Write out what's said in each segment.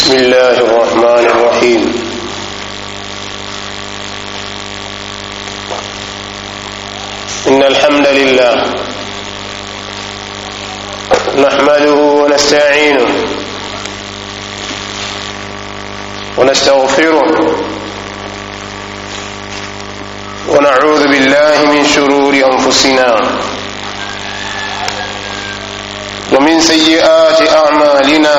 بسم الله الرحمن الرحيم إن الحمد لله نحمده ونستعينه ونستغفره ونعوذ بالله من شرور أنفسنا ومن سيئات أعمالنا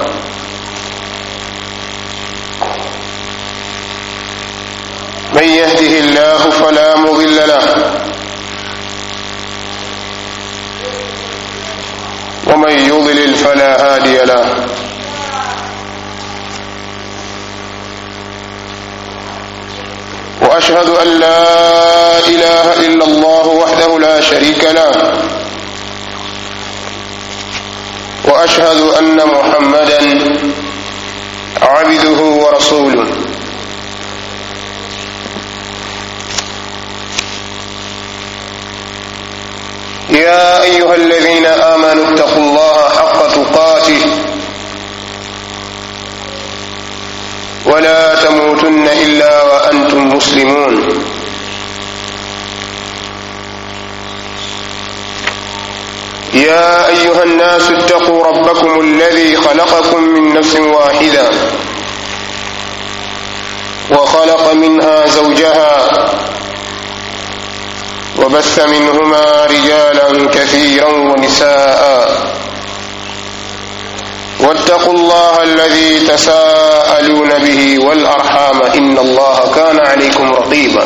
من يهده الله فلا مضل له ومن يضلل فلا هادي له واشهد ان لا اله الا الله وحده لا شريك له واشهد ان محمدا عبده ورسوله يا ايها الذين امنوا اتقوا الله حق تقاته ولا تموتن الا وانتم مسلمون يا ايها الناس اتقوا ربكم الذي خلقكم من نفس واحده وخلق منها زوجها وبث منهما رجالا كثيرا ونساء واتقوا الله الذي تساءلون به والارحام ان الله كان عليكم رقيبا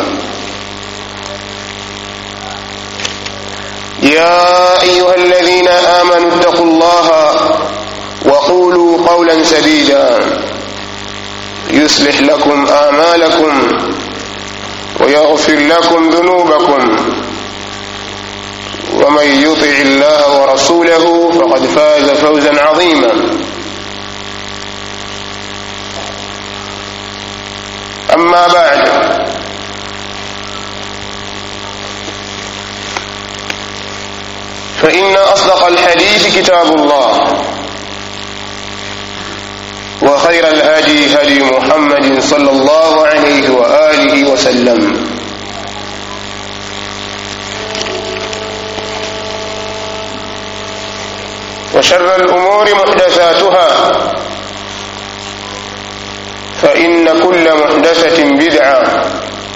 يا ايها الذين امنوا اتقوا الله وقولوا قولا سديدا يصلح لكم اعمالكم ويغفر لكم ذنوبكم ومن يطع الله ورسوله فقد فاز فوزا عظيما اما بعد فان اصدق الحديث كتاب الله وخير الهدي هدي محمد صلى الله عليه واله وسلم وشر الامور محدثاتها فان كل محدثه بدعه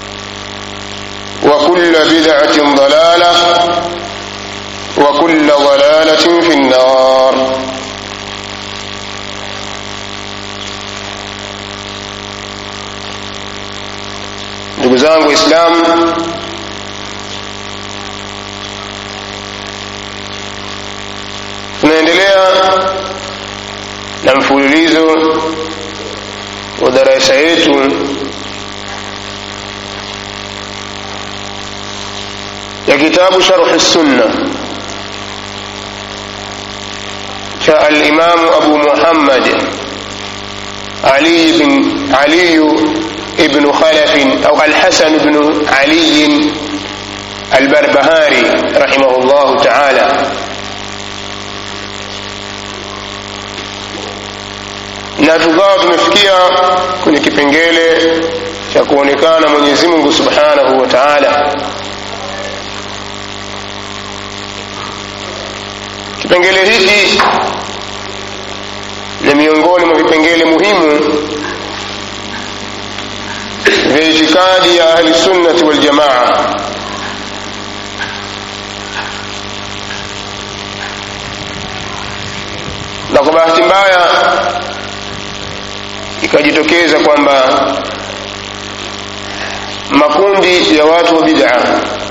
وكل بدعه ضلاله وكل ضلاله في النار ndugu zangu waislamu tunaendelea na mfululizo wa darasa yetu ya kitabu sharh sunna cha alimamu abu muhammad ali bin aliyu ابن خلف أو الحسن بن علي البربهاري رحمه الله تعالى na tukawa tumefikia kwenye kipengele cha kuonekana mwenyezi mungu subhanahu wa taala kipengele hiki ni miongoni mwa vipengele muhimu vya itikadi ya ahlisunnati waljamaa na kwa bahati mbaya ikajitokeza kwamba makundi ya watu wa bid'a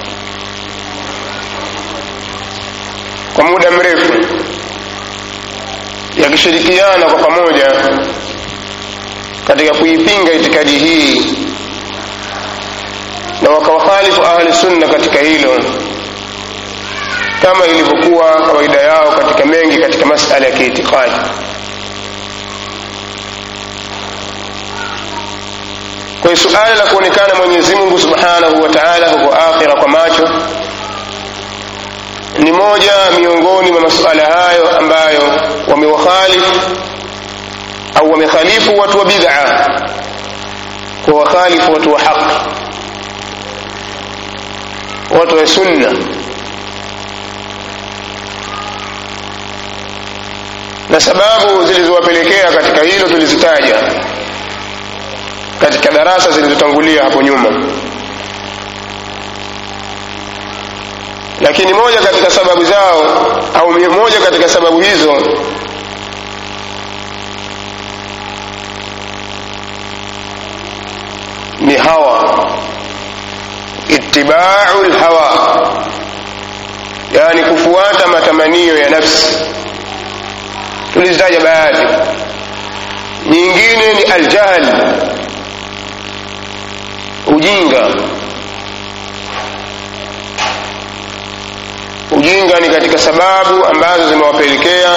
kwa muda mrefu yakishirikiana kwa pamoja katika kuipinga itikadi hii na wakawakhalifu ahli sunna katika hilo kama ilivyokuwa kawaida yao katika mengi katika masala ya kiitikadi kwa hiyo suala la kuonekana mwenyezi mungu subhanahu wa taala huko akhira kwa macho ni moja miongoni mwa masuala hayo ambayo wamewakhalifu au wamekhalifu watu wa bid'a kwa wakhalifu watu wa haki watu wa sunna na sababu zilizowapelekea katika hilo tulizitaja katika darasa zilizotangulia hapo nyuma lakini moja katika sababu zao au moja katika sababu hizo ni hawa ittibau lhawa yani kufuata matamanio ya nafsi tulizitaja baadhi nyingine ni aljahl ujinga ujinga ni katika sababu ambazo zimewapelekea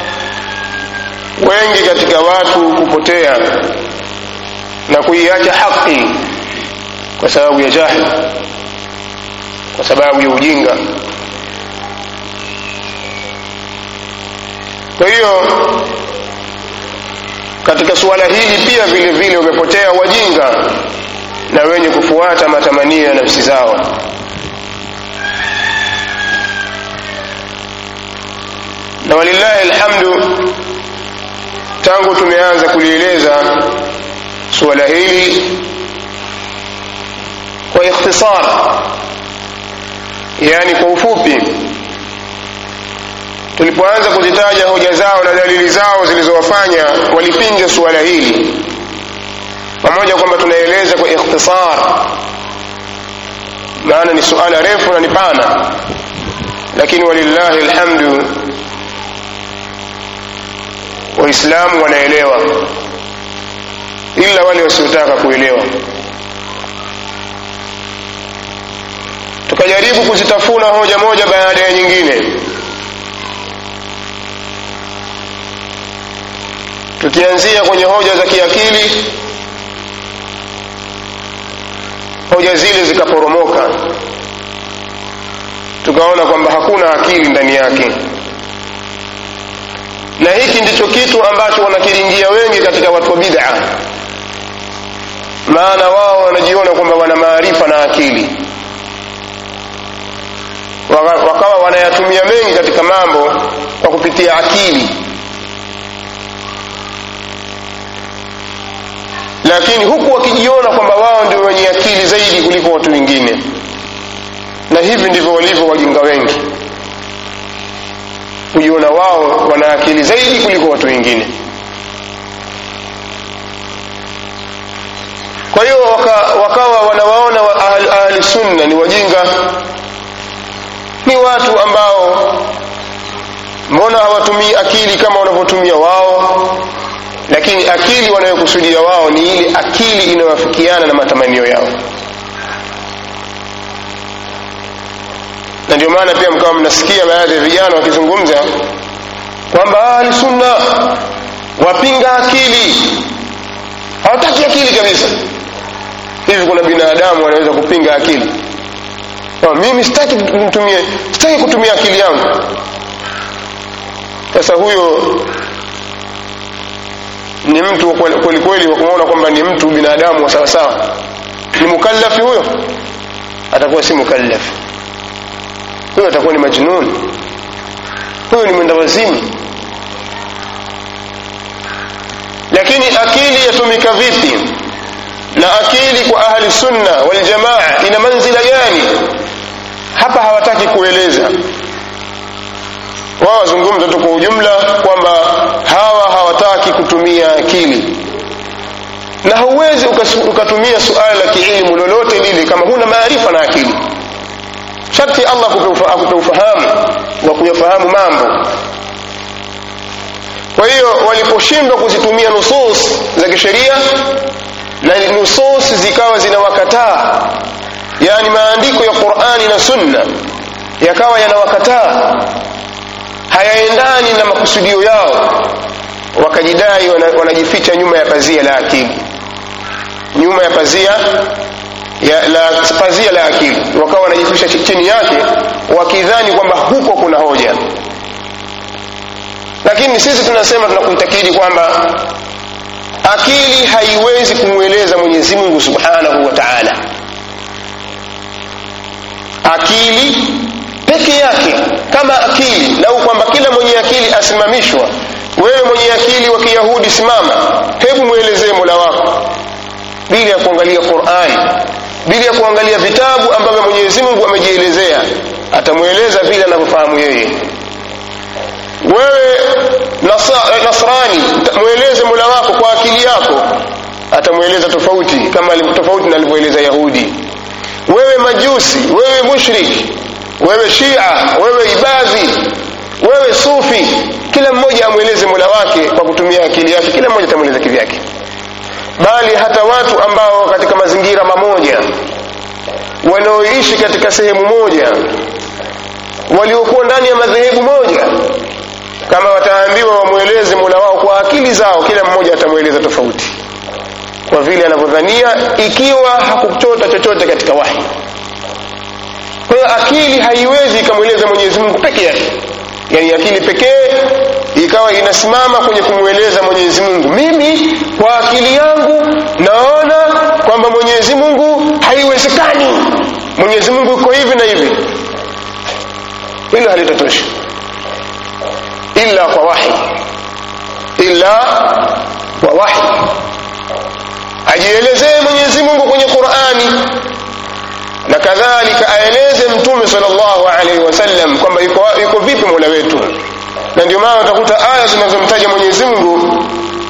wengi katika watu kupotea na kuiacha haki kwa sababu ya jahili kwa sababu ya ujinga kwa hiyo katika suala hili pia vile vile wamepotea wajinga na wenye kufuata matamanio ya nafsi zao na walillahi alhamdu tangu tumeanza kulieleza suala hili kwa ikhtisar yani kwa ufupi tulipoanza kuzitaja hoja zao na dalili zao zilizowafanya walipinga suala hili pamoja kwamba tunaeleza kwa ikhtisar maana ni suala refu na ni pana lakini walillahi alhamdu waislamu wanaelewa ila wale wasiotaka kuelewa tukajaribu kuzitafuna hoja moja baada ya nyingine tukianzia kwenye hoja za kiakili hoja zile zikaporomoka tukaona kwamba hakuna akili ndani yake na hiki ndicho kitu ambacho wanakiringia wengi katika watu wa bid'a maana wao wanajiona kwamba wana maarifa na akili wakawa wanayatumia mengi katika mambo kwa kupitia akili lakini huku wakijiona kwamba wao ndio wenye akili zaidi kuliko watu wengine na hivi ndivyo walivyo wajinga wengi kujiona wao wana akili zaidi kuliko watu wengine kwa hiyo waka, wakawa wanawaona wa ahli, ahli sunna ni wajinga ni watu ambao mbona hawatumii akili kama wanavyotumia wao lakini akili wanayokusudia wao ni ile akili inayoafikiana na matamanio yao na ndio maana pia mkawa mnasikia baadhi ya vijana wakizungumza kwamba ahli sunna wapinga akili hawataki akili kabisa hivi kuna binadamu wanaweza kupinga akili no, mimi sitaki nitumie sitaki kutumia akili yangu sasa huyo ni mtu kweli kweli wa kumwona kwamba ni mtu binadamu wa sawasawa ni mukallafi huyo atakuwa si mukallafi huyo atakuwa ni majnun huyo ni mwenda wazimu lakini akili yatumika vipi na akili kwa ahli sunna waljamaa ina manzila gani hapa hawataki kueleza wao wazungumza tu kwa ujumla kwamba hawa hawataki kutumia akili na huwezi ukatumia suala la kiilmu lolote lile kama huna maarifa na akili sharti allah akupe ufahamu wa kuyafahamu mambo kwa hiyo waliposhindwa kuzitumia nusus za kisheria na nusus zikawa zinawakataa yaani maandiko ya qurani na sunna yakawa yanawakataa hayaendani na makusudio yao wakajidai wanajificha nyuma ya pazia la akili nyuma ya pazia ya, la pazia la akili wakawa wanajificha chini yake wakidhani kwamba huko kuna hoja lakini sisi tunasema tunakuitakidi kwamba akili haiwezi kumweleza mwenyezi mungu subhanahu wa taala akili peke yake kama akili lau kwamba kila mwenye akili asimamishwa wewe mwenye akili wa kiyahudi simama hebu mwelezee mola wako bila ya kuangalia qurani bila ya kuangalia vitabu ambavyo mwenyezi mungu amejielezea atamweleza vile anavyofahamu yeye wewe nasa, nasrani mweleze mola wako kwa akili yako atamweleza tofauti kama tofauti na alivyoeleza yahudi wewe majusi wewe mushriki wewe shia wewe ibadhi wewe sufi kila mmoja amweleze mola wake kwa kutumia akili yake kila mmoja atamweleza kivyake bali hata watu ambao katika mazingira mamoja wanaoishi katika sehemu moja waliokuwa ndani ya madhehebu moja kama wataambiwa wamweleze mola wao kwa akili zao kila mmoja atamweleza tofauti kwa vile anavyodhania ikiwa hakuchota chochote katika wahi kwa hiyo akili haiwezi ikamweleza mwenyezi mungu peke yake yani akili pekee ikawa inasimama kwenye kumweleza mwenyezi mungu mimi kwa akili yangu naona kwamba mwenyezi mungu haiwezekani mwenyezi mungu iko hivi na hivi hilo halitatosha illa kwa wahi illa kwa wahi ajielezee mwenyezi mungu kwenye qurani na kadhalika aeleze mtume salllahu alaihi wasallam kwamba yuko, yuko vipi mola wetu na ndio maana utakuta aya zinazomtaja mwenyezi mungu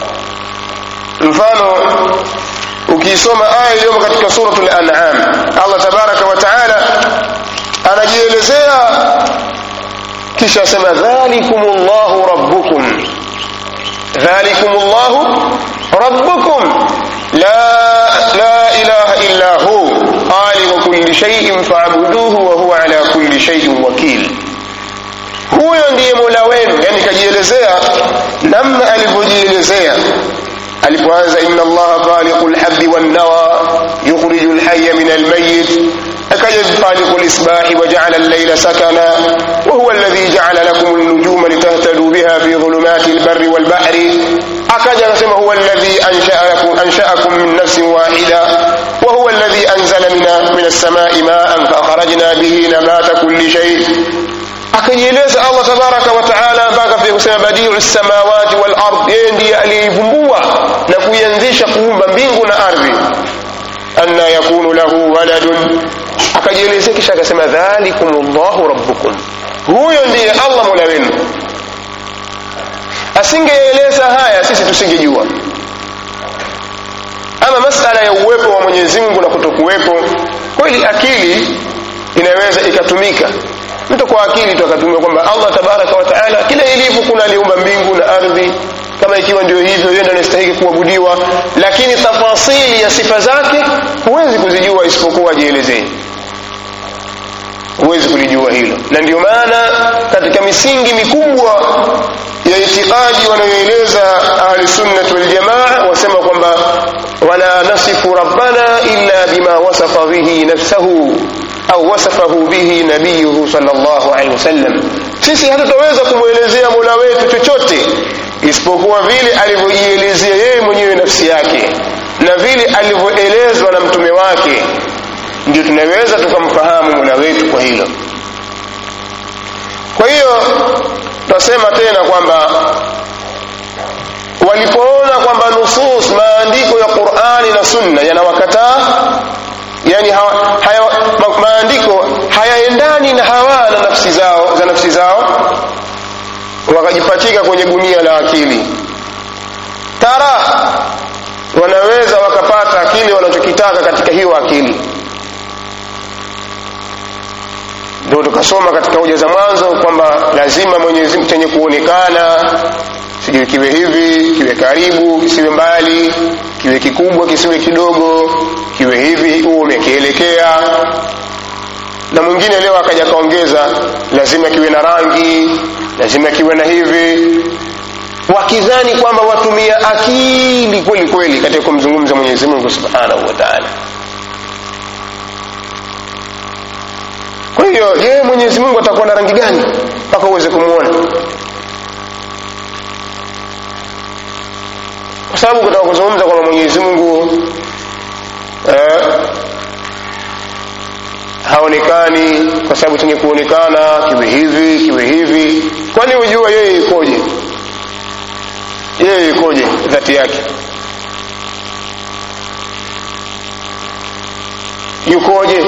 mfano ukiisoma aya iliyomo katika suratu lanam allah tabaraka wa taala anajielezea kisha asema dhalikum llahu rabbukum dhalikum llahu rabbukum la, la ilaha illa hu khaliqu kulli shay'in fa'buduhu wa huwa ala kulli shay'in wakil huyo ndiye mola wenu yani kajielezea namna alivyojielezea alipoanza inna allaha khaliqu lhabdi wannawa yukhriju lhaya min almayit akaja khaliqu lisbahi wajala allaila sakana wahuwa alladhi jala lakum lnujuma litahtaduu biha fi dhulumati lbari walbahri akaja akasema huwa alladhi anshaakum min nafsin wahida وهو الذي أنزل من من السماء ماء فأخرجنا به نبات كل شيء akajieleza allah tabaraka wataala mpaka pia kusema badiu samawati wal ard yeye ndiye aliyeivumbua na kuianzisha kuumba mbingu na ardhi anna yakunu lahu waladun akajielezea kisha akasema dhalikum llahu rabbukum huyo ndiye allah mola wenu asingeeleza haya sisi tusingejua ama masala ya uwepo wa mwenyezi mungu na kutokuwepo kweli akili inaweza ikatumika mtu kwa akili tu akatumia kwamba allah tabaraka wa taala kila ilivyo kuna aliumba mbingu na ardhi kama ikiwa ndio hivyo yeye ndo anastahili kuabudiwa lakini tafasili ya sifa zake huwezi kuzijua isipokuwa ajielezee huwezi kulijua hilo na ndio maana katika misingi mikubwa ya itikadi wanayoeleza ahlusunnati waljamaa wasema kwamba wala nasifu rabbana illa bima wasafa bihi nafsahu au wasafahu bihi nabiyuhu sallallahu alaihi wasallam sisi hatutaweza kumwelezea mola wetu chochote isipokuwa vile alivyojielezea yeye mwenyewe nafsi yake na vile alivyoelezwa na mtume wake ndio tunaweza tukamfahamu mola wetu kwa hilo kwa hiyo tunasema tena kwamba walipoona kwamba nusus maandiko ya qurani na sunna yanawakataa yani hawa, haya, ma, maandiko hayaendani na hawa na nafsi zao za nafsi zao wakajipachika kwenye gunia la akili tara wanaweza wakapata kile wanachokitaka katika hiyo akili ndio tukasoma katika hoja za mwanzo kwamba lazima mwenyezi mungu chenye kuonekana sijui kiwe hivi kiwe karibu kisiwe mbali kiwe kikubwa kisiwe kidogo kiwe hivi huo umekielekea na mwingine leo akaja kaongeza lazima kiwe na rangi lazima kiwe na hivi wakidhani kwamba watumia akili kweli kweli katika kumzungumza mwenyezi mungu subhanahu wa taala kwa hiyo je mwenyezi mungu atakuwa na rangi gani mpaka uweze kumwona kwa sababu kutaka kuzungumza kwamba mwenyezi mungu eh, haonekani kwa sababu chenye kuonekana kiwe hivi kiwe hivi kwani hujua yeye ikoje yeye ikoje dhati yake yukoje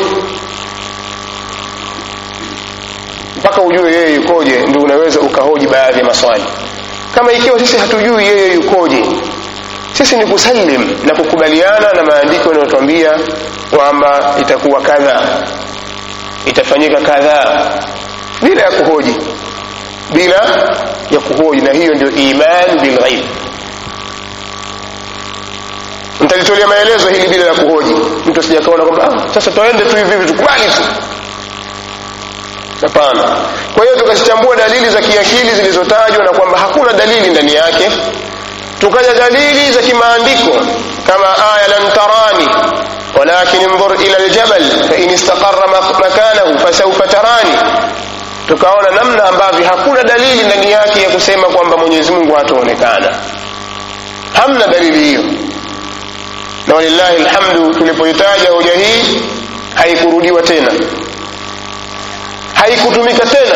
mpaka ujue yeye yukoje ndio unaweza ukahoji baadhi ya maswali kama ikiwa sisi hatujui yeye yukoje sisi ni kusalim na kukubaliana na maandiko yanayotwambia kwamba itakuwa kadhaa itafanyika kadhaa bila ya kuhoji bila ya kuhoji na hiyo ndio iman bilghaib mtalitolea maelezo hili bila ya kuhoji mtu asijakaona kwamba ah, sasa tuende tu hivi hivi tukubali tu hapana kwa hiyo tukazichambua dalili za kiakili zilizotajwa na kwamba hakuna dalili ndani yake tukaja dalili za kimaandiko kama aya lan tarani walakin انظر ila aljabal fain istaqarra makanahu fasawfa tarani tukaona namna ambavyo hakuna dalili ndani yake ya kusema kwamba mwenyezi mungu hataonekana hamna dalili hiyo na walillahi alhamdu tulipoitaja hoja hii haikurudiwa tena haikutumika tena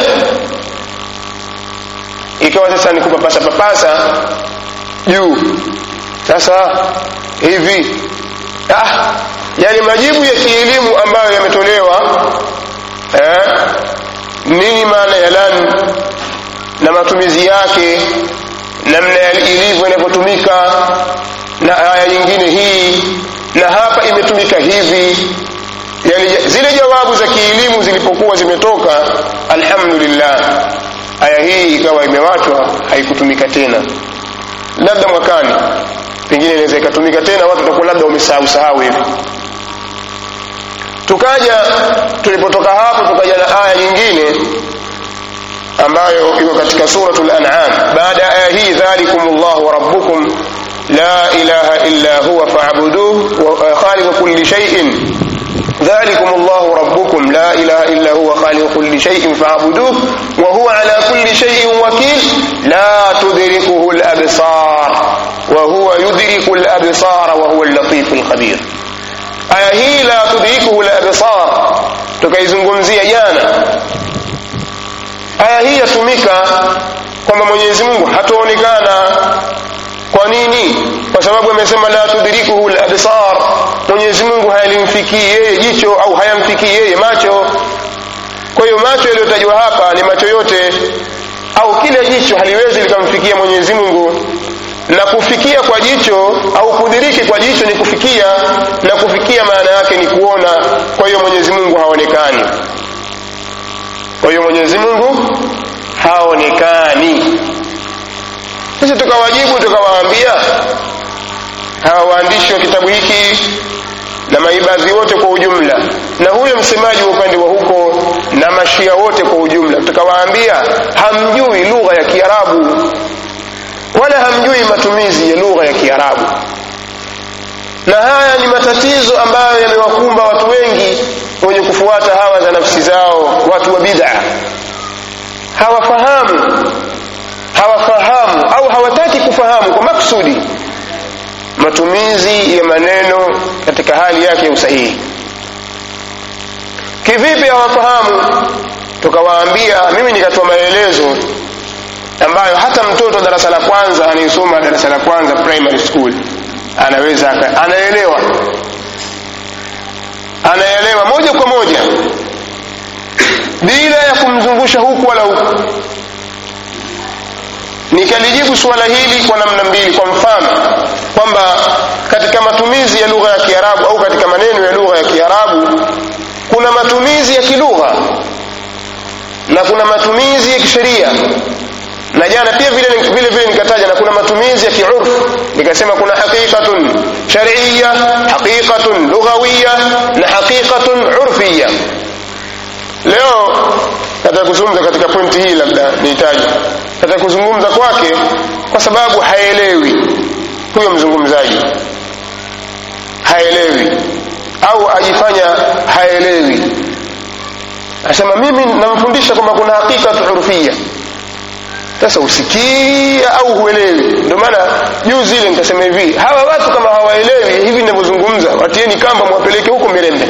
ikawa sasa ni kupapasa papasa juu sasa hivi ah, yani majibu ya kielimu ambayo yametolewa eh, nini maana ya lan na matumizi yake namna ilivyo inavyotumika na aya nyingine hii na hapa imetumika hivi yani zile jawabu za kielimu zilipokuwa zimetoka alhamdulillah aya hii ikawa imewachwa haikutumika tena labda mwakani pengine inaweza ikatumika tena watu watakuwa labda wamesahau sahau hivi tukaja tulipotoka hapo tukaja na aya nyingine ambayo iko katika suratul an'am baada ya aya hii dhalikum llahu rabbukum la ilaha illa huwa fa'buduhu wa khaliqu kulli shay'in ذلكم الله ربكم لا إله إلا هو خالق كل شيء فاعبدوه وهو على كل شيء وكيل لا تدركه الأبصار وهو يدرك الأبصار وهو اللطيف الخبير aya hii la tudrikuhu labsar tukaizungumzia jana aya hii yatumika kwamba mwenyezi mungu hataonekana kwa nini kwa sababu amesema la tudrikuhu labsar mwenyezi mungu hayalimfikii yeye jicho au hayamfikii yeye macho kwa hiyo macho yaliyotajwa hapa ni macho yote au kila jicho haliwezi likamfikia mwenyezi mungu na kufikia kwa jicho au kudiriki kwa jicho ni kufikia na kufikia maana yake ni kuona kwa hiyo mwenyezi mungu haonekani kwa hiyo mwenyezi mungu haonekani sisi tukawajibu tukawaambia hawa waandishi wa kitabu hiki na maibadhi wote kwa ujumla na huyo msemaji wa upande wa huko na mashia wote kwa ujumla tukawaambia hamjui lugha ya kiarabu wala hamjui matumizi ya lugha ya kiarabu na haya ni matatizo ambayo yamewakumba watu wengi wenye kufuata hawa za nafsi zao watu wa bid'a hawafahamu hawafahamu au hawataki kufahamu kwa maksudi matumizi ya maneno katika hali yake ya usahihi kivipi hawafahamu tukawaambia mimi nikatoa maelezo ambayo hata mtoto darasa la kwanza anayesoma darasa la kwanza primary school anaweza anaelewa anaelewa moja kwa moja bila ya kumzungusha huku wala huku nikalijibu suala hili kwa namna mbili kwa mfano kwamba katika matumizi ya lugha ya kiarabu au katika maneno ya lugha ya kiarabu kuna matumizi ya kilugha na kuna matumizi ya kisheria na jana pia vile vile vile nikataja na kuna matumizi ya kiurf nikasema kuna haqiqatun shar'iyya haqiqatun lughawiyya na haqiqatun urfiyya leo nataka kuzungumza katika pointi hii labda nihitaji nataka kuzungumza kwake kwa sababu haelewi huyo mzungumzaji haelewi au ajifanya haelewi asema mimi namfundisha kwamba kuna haqiqatu urfiyya sasa usikia au huelewi ndio maana juzi ile nikasema hivi hawa watu kama hawaelewi hivi ninavyozungumza watieni kamba mwapeleke huko mirembe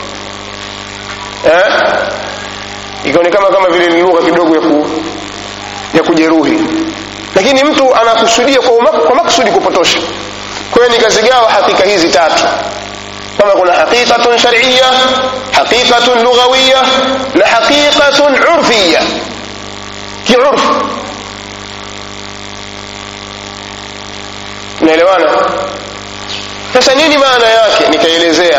eh? ikaonekana kama vile ni lugha kidogo ya, ku, ya kujeruhi lakini mtu anakusudia kwa, umak, kwa maksudi kupotosha kwa hiyo nikazigawa hakika hizi tatu kama kuna haqiqatun shar'iyya haqiqatun lughawiyya na haqiqatun urfiyya kiurfu naelewana sasa nini maana yake nikaelezea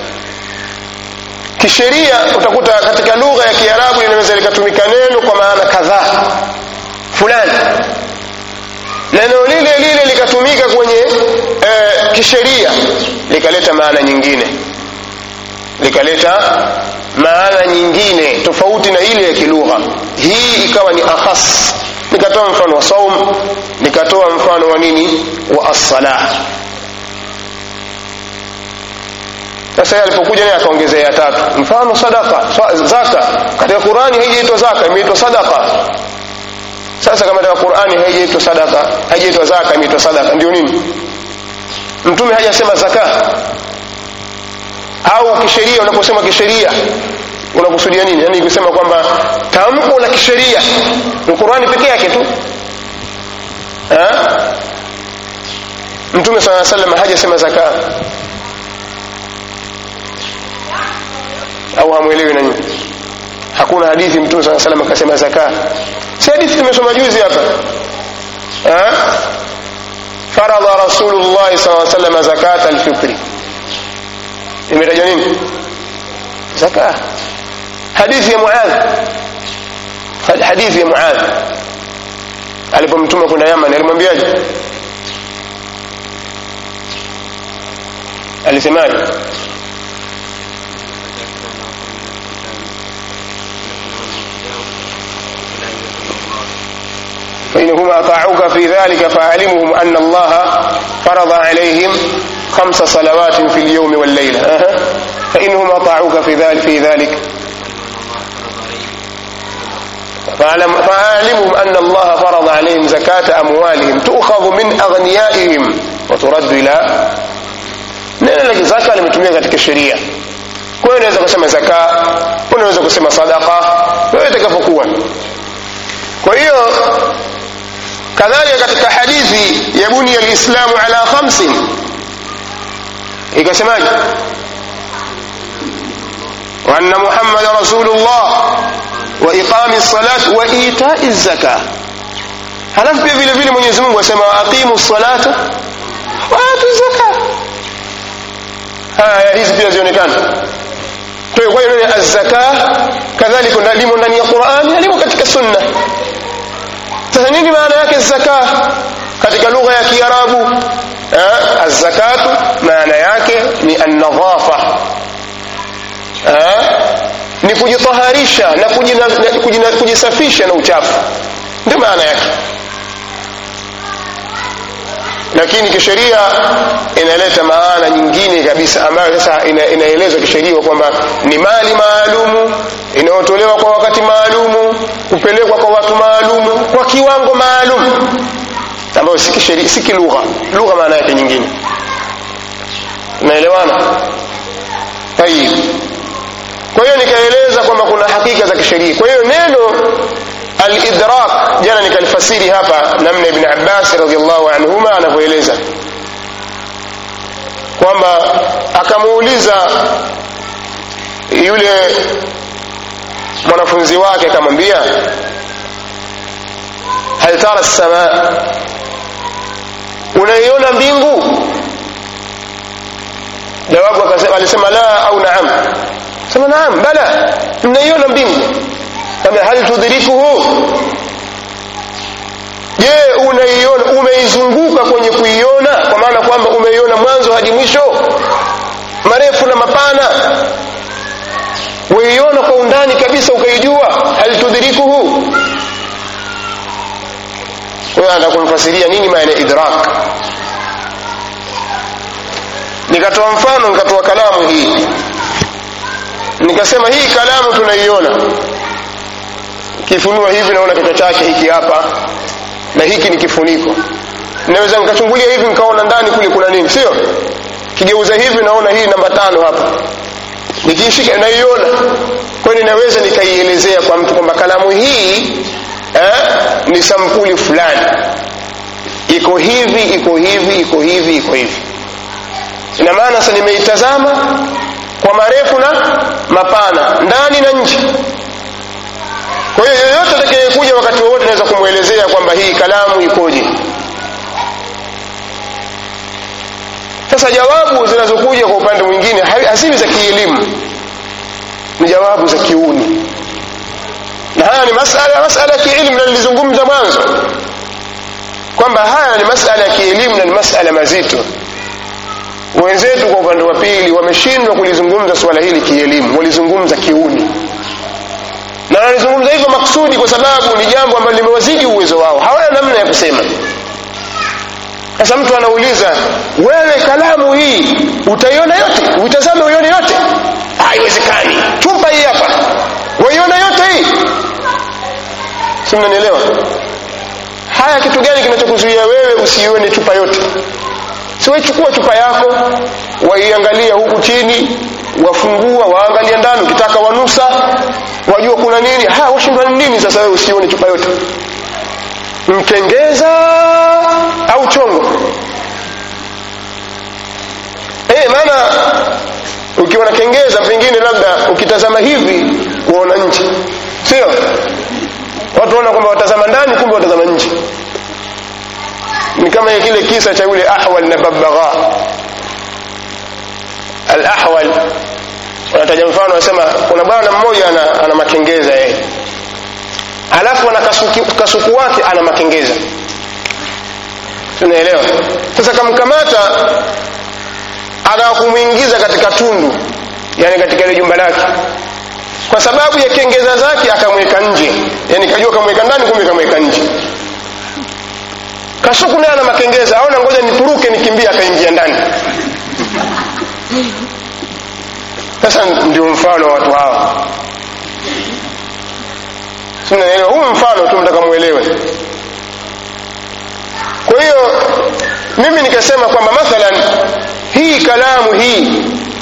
kisheria utakuta katika lugha ya kiarabu linaweza likatumika neno kwa maana kadhaa fulani neno lile lile likatumika kwenye e, kisheria likaleta maana nyingine likaleta maana nyingine tofauti na ile ya kilugha hii ikawa ni akhas nikatoa mfano wa saum nikatoa mfano wa nini wa as-salah sasa alipokuja naye akaongezea ya tatu mfano sadaka zaka katika qurani haijaitwa zaka imeitwa sadaka sasa kama katika qurani haijaitwa sadaka haijaitwa zaka imeitwa sadaka ndio nini mtume hajasema zaka au kisheria unaposema kisheria unakusudia nini yani kusema kwamba tamko la kisheria ni qurani peke yake tu ha? mtume saa salam hajasema zaka au hamwelewi nanyi hakuna hadithi mtume saa salam akasema zaka si hadithi tumesoma juzi hapa faradha rasulullahi saa salama zakata alfitri imetajwa nini zaka hadithi ya muadh hadithi ya muadh alipomtuma kwenda yaman alimwambiaje alisemaje فإنهم أطاعوك في ذلك فأعلمهم أن الله فرض عليهم خمس صلوات في اليوم والليلة أه. فإنهم أطاعوك في ذلك, في ذلك فأعلم فأعلمهم أن الله فرض عليهم زكاة أموالهم تؤخذ من أغنيائهم وترد إلى neno la zaka limetumika katika sheria kwa hiyo unaweza kusema zaka unaweza kusema sadaka wewe itakapokuwa kwa hiyo kadhalika katika hadithi ya bunia lislamu ala khamsin ikasemaje وأن محمد رسول الله وإقام الصلاة وإيتاء الزكاة halafu pia vile vile mwenyezi mungu asema waaqimu salata waatu zaka haya hizi pia zionekana kwa hiyo neno azzaka kadhalika limo ndani ya qurani limo katika sunna sasa nini maana yake zaka katika lugha ya kiarabu azzakatu maana yake ni annadhafa ni kujitaharisha na kujina, kujina, kujisafisha na uchafu ndio maana yake lakini kisheria inaleta maana nyingine kabisa ambayo sasa ina, inaelezwa kisheria kwamba ni mali maalumu inayotolewa kwa wakati maalumu kupelekwa kwa watu maalumu kwa kiwango maalum ambayo si kisheria si kilugha lugha maana yake nyingine naelewana tayib kwa hiyo nikaeleza kwamba kuna hakika za kisheria kwa hiyo neno alidrak jana nikalifasiri hapa namna ibn abbas radiallahu anhuma anavyoeleza kwamba akamuuliza yule mwanafunzi wake akamwambia hal tara lsamaa unaiona mbingu jawabu alisema la au naam sema naam bala mnaiona mbingu hal tudrikuhu je unaiona umeizunguka kwenye kuiona kwa maana kwamba umeiona mwanzo hadi mwisho marefu na mapana weiona kwa undani kabisa ukaijua hal tudrikuhu huyo anataka kumfasiria nini maana idrak nikatoa mfano nikatoa kalamu hii nikasema hii kalamu tunaiona kifunua hivi naona kichwa chake hiki hapa na hiki ni kifuniko naweza nikachungulia hivi nikaona ndani kule kuna nini sio kigeuza hivi naona hii namba tano hapa nikiishika naiona kwa hiyo ninaweza nikaielezea kwa mtu kwamba kalamu hii eh, ni sampuli fulani iko hivi iko hivi iko hivi iko hivi ina maana sasa nimeitazama kwa marefu na mapana ndani na nje kwa hiyo yoyote atakayekuja wakati wowote naweza kumwelezea kwamba hii kalamu ikoje sasa jawabu zinazokuja kwa upande mwingine haziwi za kielimu ni jawabu za kiuni na haya ni masala masala ya kielimu na nilizungumza mwanzo kwamba haya ni masala ya kielimu na ni masala mazito wenzetu kwa upande wa pili wameshindwa kulizungumza suala hili kielimu walizungumza kiuni na walizungumza hivyo maksudi kwa sababu ni jambo ambalo limewazidi uwezo wao hawana namna ya kusema sasa mtu anauliza wewe kalamu hii utaiona yote uitazame uione yote haiwezekani chupa hii hapa waiona yote hii si mnanielewa haya kitu gani kinachokuzuia wewe usiione chupa yote siwechukua chupa yako waiangalia huku chini wafungua waangalia ndani ukitaka wanusa wajua kuna nini haya washindwa nini sasa wewe usione chupa yote mkengeza au chongo e, maana ukiwa na kengeza pengine labda ukitazama hivi waona nje sio watu waona kwamba watazama ndani kumbe watazama nje ni kama kile kisa cha yule ahwal na babagha al-ahwal wanataja mfano wanasema kuna bwana mmoja ana, ana makengeza yeye alafu ana kasuku, kasuku wake ana makengeza tunaelewa sasa kamkamata akakumwingiza katika tundu yani katika ile jumba lake kwa sababu ya kengeza zake akamweka nje yani kajua kamweka ndani kumbe kamweka nje kasuku naye ana makengeza aona ngoja nituruke nikimbia akaingia ndani sasa ndio mfano wa watu hawa sinaelewa huu mfano tu mtaka mwelewe kwa hiyo mimi nikasema kwamba mathalan hii kalamu hii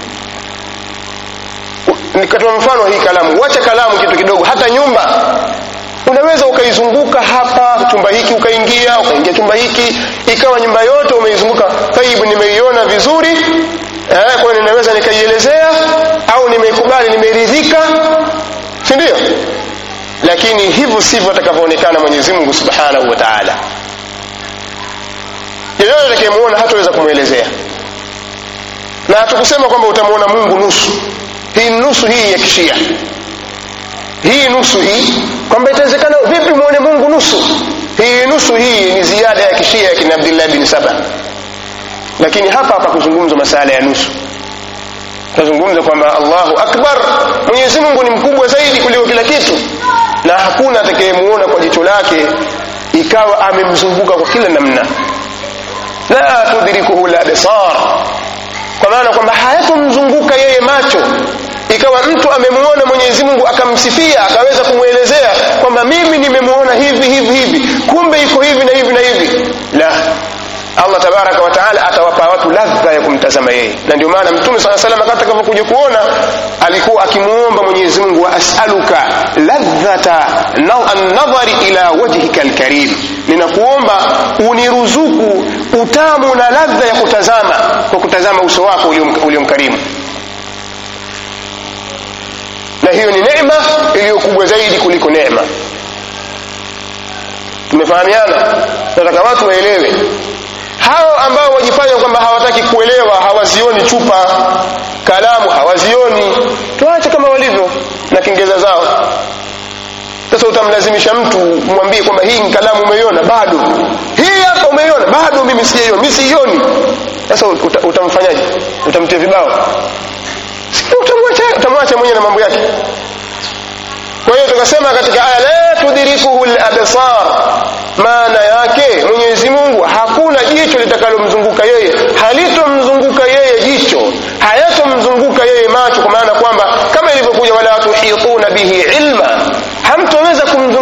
nikatoa mfano hii kalamu wacha kalamu kitu kidogo hata nyumba unaweza ukaizunguka hapa chumba hiki ukaingia ukaingia chumba hiki ikawa nyumba yote umeizunguka taibu nimeiona vizuri eh, kwa ninaweza nikaielezea au nimeikubali nimeridhika si ndio lakini hivyo sivyo atakavyoonekana mwenyezi mungu subhanahu wa taala yeyote atakayemuona hataweza kumwelezea na hatukusema kwamba utamwona mungu nusu hii nusu hii ya kishia hii nusu hii kwamba itawezekana vipi mwone mungu nusu hii nusu hii ni ziada ya kishia ya kina abdillah bin saba lakini hapa hapa kuzungumza masala ya nusu tunazungumza kwamba allahu akbar mwenyezi mungu ni mkubwa zaidi kuliko kila kitu na hakuna atakayemuona kwa jicho lake ikawa amemzunguka kwa kila namna la tudrikuhu labsar kwa maana kwamba hayatomzunguka yeye macho ikawa mtu amemuona mwenyezi mungu akamsifia akaweza kumwelezea kwamba mimi nimemuona hivi hivi hivi kumbe iko hivi na hivi na hivi la allah tabaraka wa taala atawapa watu ladha ya kumtazama yeye na ndio maana mtume saa salam akati atakapokuja kuona alikuwa akimuomba mwenyezi mungu wa asaluka ladhata annadhari ila wajhika lkarim ninakuomba uniruzuku utamu na ladha ya kutazama kwa kutazama uso wako uliomkarimu na hiyo ni neema iliyo kubwa zaidi kuliko neema tumefahamiana nataka watu waelewe hao ambao wajifanya kwamba hawataki kuelewa hawazioni chupa kalamu hawazioni tuache kama walivyo na kengeza zao sasa utamlazimisha mtu mwambie kwamba hii kalamu umeiona bado hii hapa umeiona bado mimi sijaiona mi siioni sasa uta, utamfanyaje utamtia vibao utamwacha utamwacha mwenyewe na mambo yake kwa hiyo tukasema katika aya la tudrikuhu labsar maana yake mwenyezi mungu hakuna jicho litakalomzunguka yeye halitomzunguka yeye jicho hayatomzunguka yeye macho kwa maana kwamba kama ilivyokuja wala tuhituna bihi ilma hamtoweza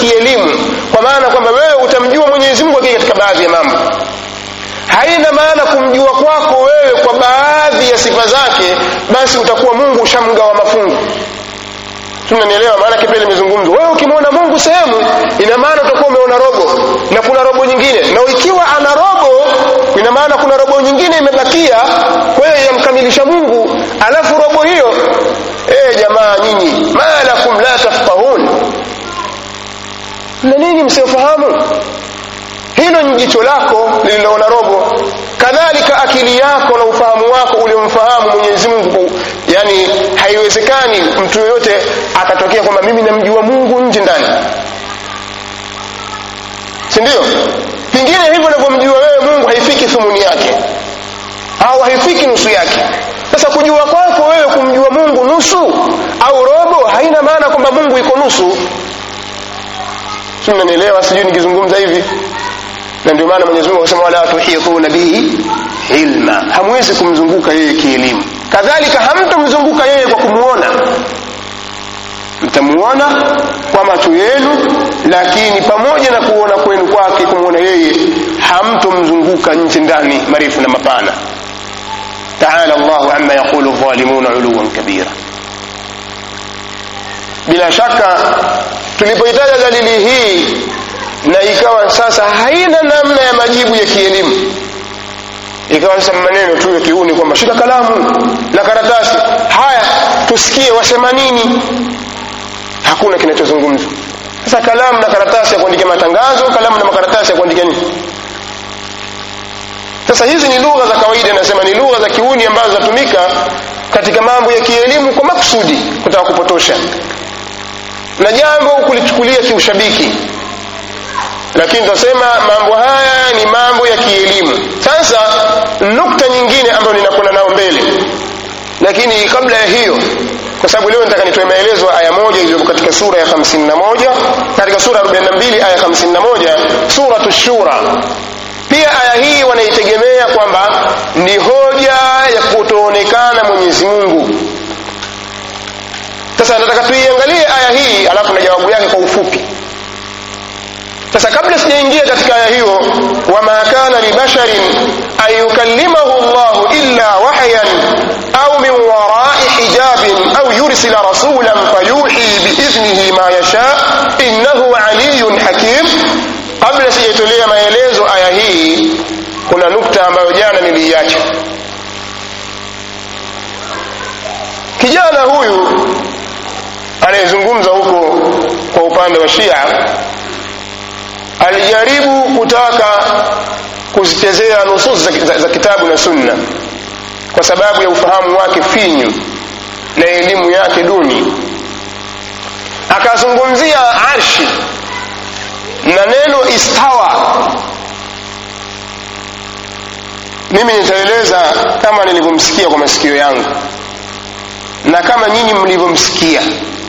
kielimu kwa maana kwamba wewe utamjua mwenyezi mungu akija katika baadhi ya mambo haina maana kumjua kwako wewe kwa baadhi ya sifa zake basi utakuwa mungu ushamgawa mafungu tunanielewa maana kipele imezungumzwa wewe ukimwona mungu sehemu ina maana utakuwa umeona robo na kuna robo nyingine na ikiwa ana robo ina maana kuna robo nyingine imebakia kwa hiyo yamkamilisha mungu alafu robo hiyo e, jamaa nyinyi ma lakum la tafqahun na nini msiofahamu hilo ni jicho lako lililoona robo kadhalika akili yako na ufahamu wako uliomfahamu mwenyezi mungu yani haiwezekani mtu yoyote akatokea kwamba mimi namjua mungu nje ndani si ndio pengine hivyo unavyomjua wewe mungu haifiki thumuni yake au haifiki nusu yake sasa kujua kwako wewe kumjua mungu nusu au robo haina maana kwamba mungu iko nusu mnanielewa sijui nikizungumza hivi na ndio maana mwenyezi mungu akasema wala tuhituna bihi ilma hamwezi kumzunguka yeye kielimu kadhalika hamtamzunguka yeye kwa kumwona mtamuona kwa macho yenu lakini pamoja na kuona kwenu kwake kumwona yeye hamtomzunguka nje ndani marefu na mapana taala llahu ama yaqulu dhalimuna uluwan kabira bila shaka tulipoitaja dalili hii na ikawa sasa haina namna ya majibu ya kielimu ikawa sasa maneno tu ya kiuni kwamba shika kalamu na karatasi haya tusikie wasema nini hakuna kinachozungumzwa sasa kalamu na karatasi ya kuandikia matangazo kalamu na makaratasi ya kuandikia nini sasa hizi ni lugha za kawaida nasema ni lugha za kiuni ambazo zinatumika katika mambo ya kielimu kwa makusudi kutaka kupotosha na jambo kulichukulia kiushabiki lakini tunasema mambo haya ni mambo ya kielimu sasa nukta nyingine ambayo ninakwenda nao mbele lakini kabla ya hiyo kwa sababu leo nataka nitoe maelezo aya moja iliyo katika sura ya 51 katika sura ya 42 aya 51 suratu shura pia aya hii wanaitegemea kwamba ni hoja ya kutoonekana mwenyezi mungu sasa nataka tuiangalie aya hii alafu na jawabu yake kwa ufupi sasa kabla sijaingia katika aya hiyo wama kana libasharin an yukallimahu llahu illa wahyan au min warai hijabin au yursila rasulan fayuhi biidhnihi ma yasha innahu aliyun hakim kabla sijaitolea maelezo aya hii kuna nukta ambayo jana niliiacha kijana huyu anayezungumza huko kwa upande wa shia alijaribu kutaka kuzichezea nusus za, za, za kitabu na sunna kwa sababu ya ufahamu wake finyu na elimu yake duni akazungumzia arshi na neno istawa mimi nitaeleza kama nilivyomsikia kwa masikio yangu na kama nyinyi mlivyomsikia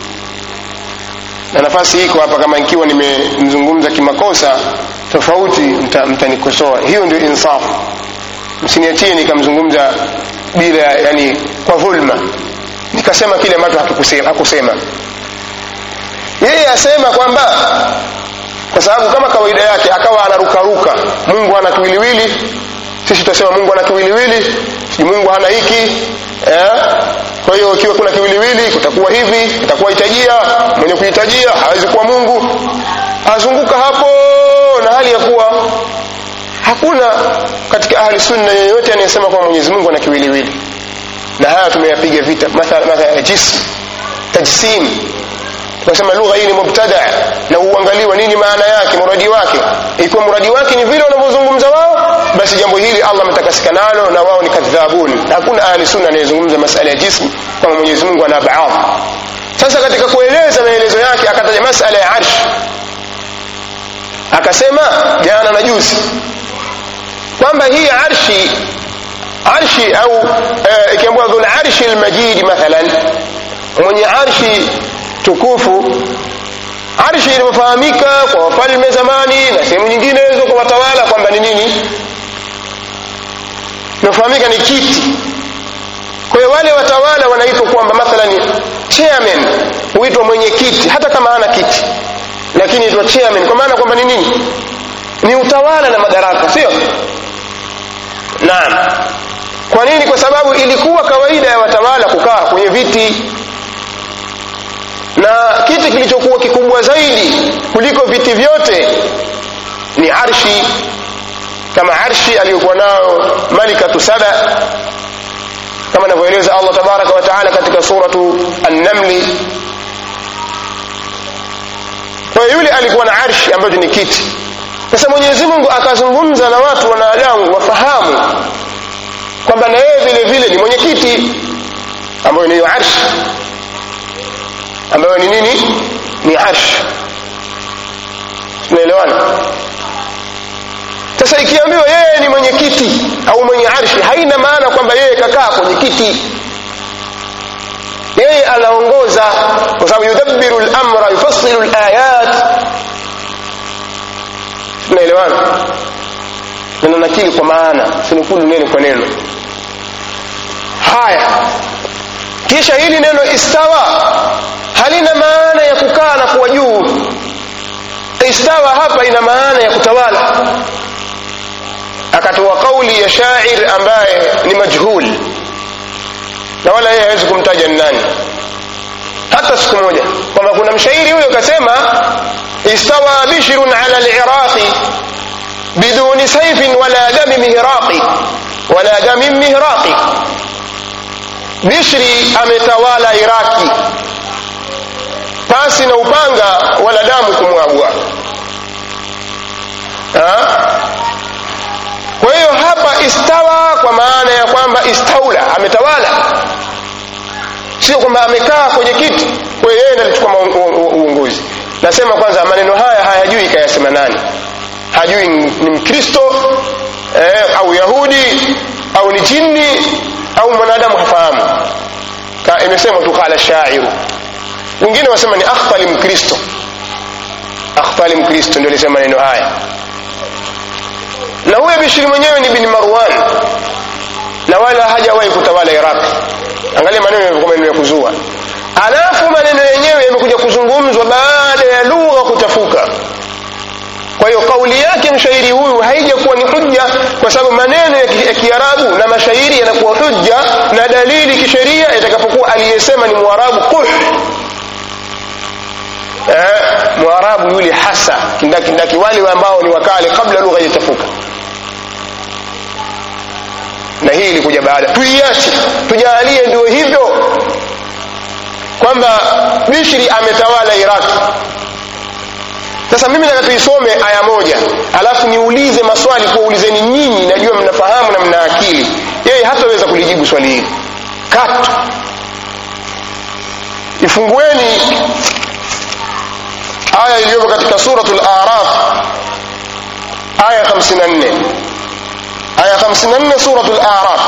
na nafasi iko hapa kama ikiwa nimemzungumza kimakosa tofauti mtanikosoa mta hiyo ndio insafu msiniachie nikamzungumza bila yani kwa dhulma nikasema kile ambacho hakusema yeye asema kwamba kwa sababu kama kawaida yake akawa anarukaruka mungu ana kiwiliwili sisi tutasema mungu ana kiwiliwili sijui mungu hana hiki eh? kwa hiyo ikiwa kuna kiwiliwili kutakuwa hivi itakuwa hitajia mwenye kuhitajia hawezi kuwa mungu azunguka hapo na hali ya kuwa hakuna katika ahli sunna yeyote anayesema kwamba mwenyezi mungu ana kiwiliwili na haya tumeyapiga vita mathala mathala jism tajsim tunasema lugha hii ni mubtada na uangaliwa nini maana yake muradi wake ikiwa muradi wake ni vile wanavyozungumza wao basi jambo hili allah ametakasika nalo na wao ni kadhabun hakuna ahli sunna anayezungumza masala ya jismu kwamba mwenyezi mungu ana baadhi sasa katika kueleza maelezo yake akataja masala ya arshi akasema jana na juzi kwamba hii arshi arshi au ikiambiwa e, dhul arshi lmajidi mathalan mwenye arshi tukufu arshi ilivyofahamika kwa wafalme zamani na sehemu nyinginezo kwa watawala kwamba ni nini inafahamika ni kiti kwa hiyo wale watawala wanaitwa kwamba mathalan chairman huitwa mwenyekiti hata kama hana kiti lakini itwa chairman kwa maana kwamba ni nini ni utawala na madaraka sio naam kwa nini kwa sababu ilikuwa kawaida ya watawala kukaa kwenye viti na kiti kilichokuwa kikubwa zaidi kuliko viti vyote ni arshi kama arshi aliyokuwa nayo malikatu saba kama anavyoeleza allah tabaraka wa taala katika suratu annamli kwa hiyo yule alikuwa na arshi ambacho ni kiti sasa mwenyezi mungu akazungumza na watu wanadamu wafahamu kwamba na yeye vile vile ni mwenye kiti ambayo niyo arshi ambayo ni nini ni arshi tunaelewana sasa ikiambiwa yeye ni mwenye kiti au mwenye arshi haina maana kwamba yeye kakaa kwenye kiti yeye anaongoza kwa sababu yudabbiru lamra yufassilu layat tunaelewana neno nakili kwa maana sinukulu neno kwa neno haya kisha hili neno istawa halina maana ya kukaa na kuwa juu istawa hapa ina maana ya kutawala akatoa kauli ya shair ambaye ni majhul na wala yeye hawezi kumtaja ni nani hata siku moja kwamba kuna mshairi huyo kasema istawa bishrun ala liraqi biduni saifin wala dami mihraqi wala dami mihraqi bishri ametawala iraki pasi na upanga wala damu kumwagwa kwa hiyo hapa istawa kwa maana ya kwamba istaula ametawala sio kwamba amekaa kwenye kiti kwa hiyo yeye ndiye alichukua uongozi nasema kwanza maneno haya hayajui kayasema nani hajui ni mkristo eh, au yahudi au ni jini au mwanadamu hafahamu imesema tu qala shairu wengine wasema ni akhtali mkristo akhtali mkristo ndio alisema maneno haya na huyo bishiri mwenyewe ni bin marwan na wala hajawahi kutawala iraq angalia maneno yalikuwa maneno ya kuzua alafu maneno yenyewe yamekuja kuzungumzwa baada ya lugha kuchafuka kwa hiyo kauli yake mshairi huyu haijakuwa ni hujja kwa sababu maneno ya kiarabu na mashairi yanakuwa hujja na dalili kisheria itakapokuwa aliyesema ni mwarabu kuh eh, mwarabu yule hasa kindakindaki wale ambao ni wakale kabla lugha haijachafuka na hii ilikuja baada tuiache tujalie ndio hivyo kwamba bishri ametawala iraki sasa mimi nataka tuisome aya moja alafu niulize maswali kuwaulizeni nyinyi najua mnafahamu na mna akili yeye hataweza kulijibu swali hili katu ifungueni aya iliyopo katika suratul araf aya 54 aya 54 suratul araf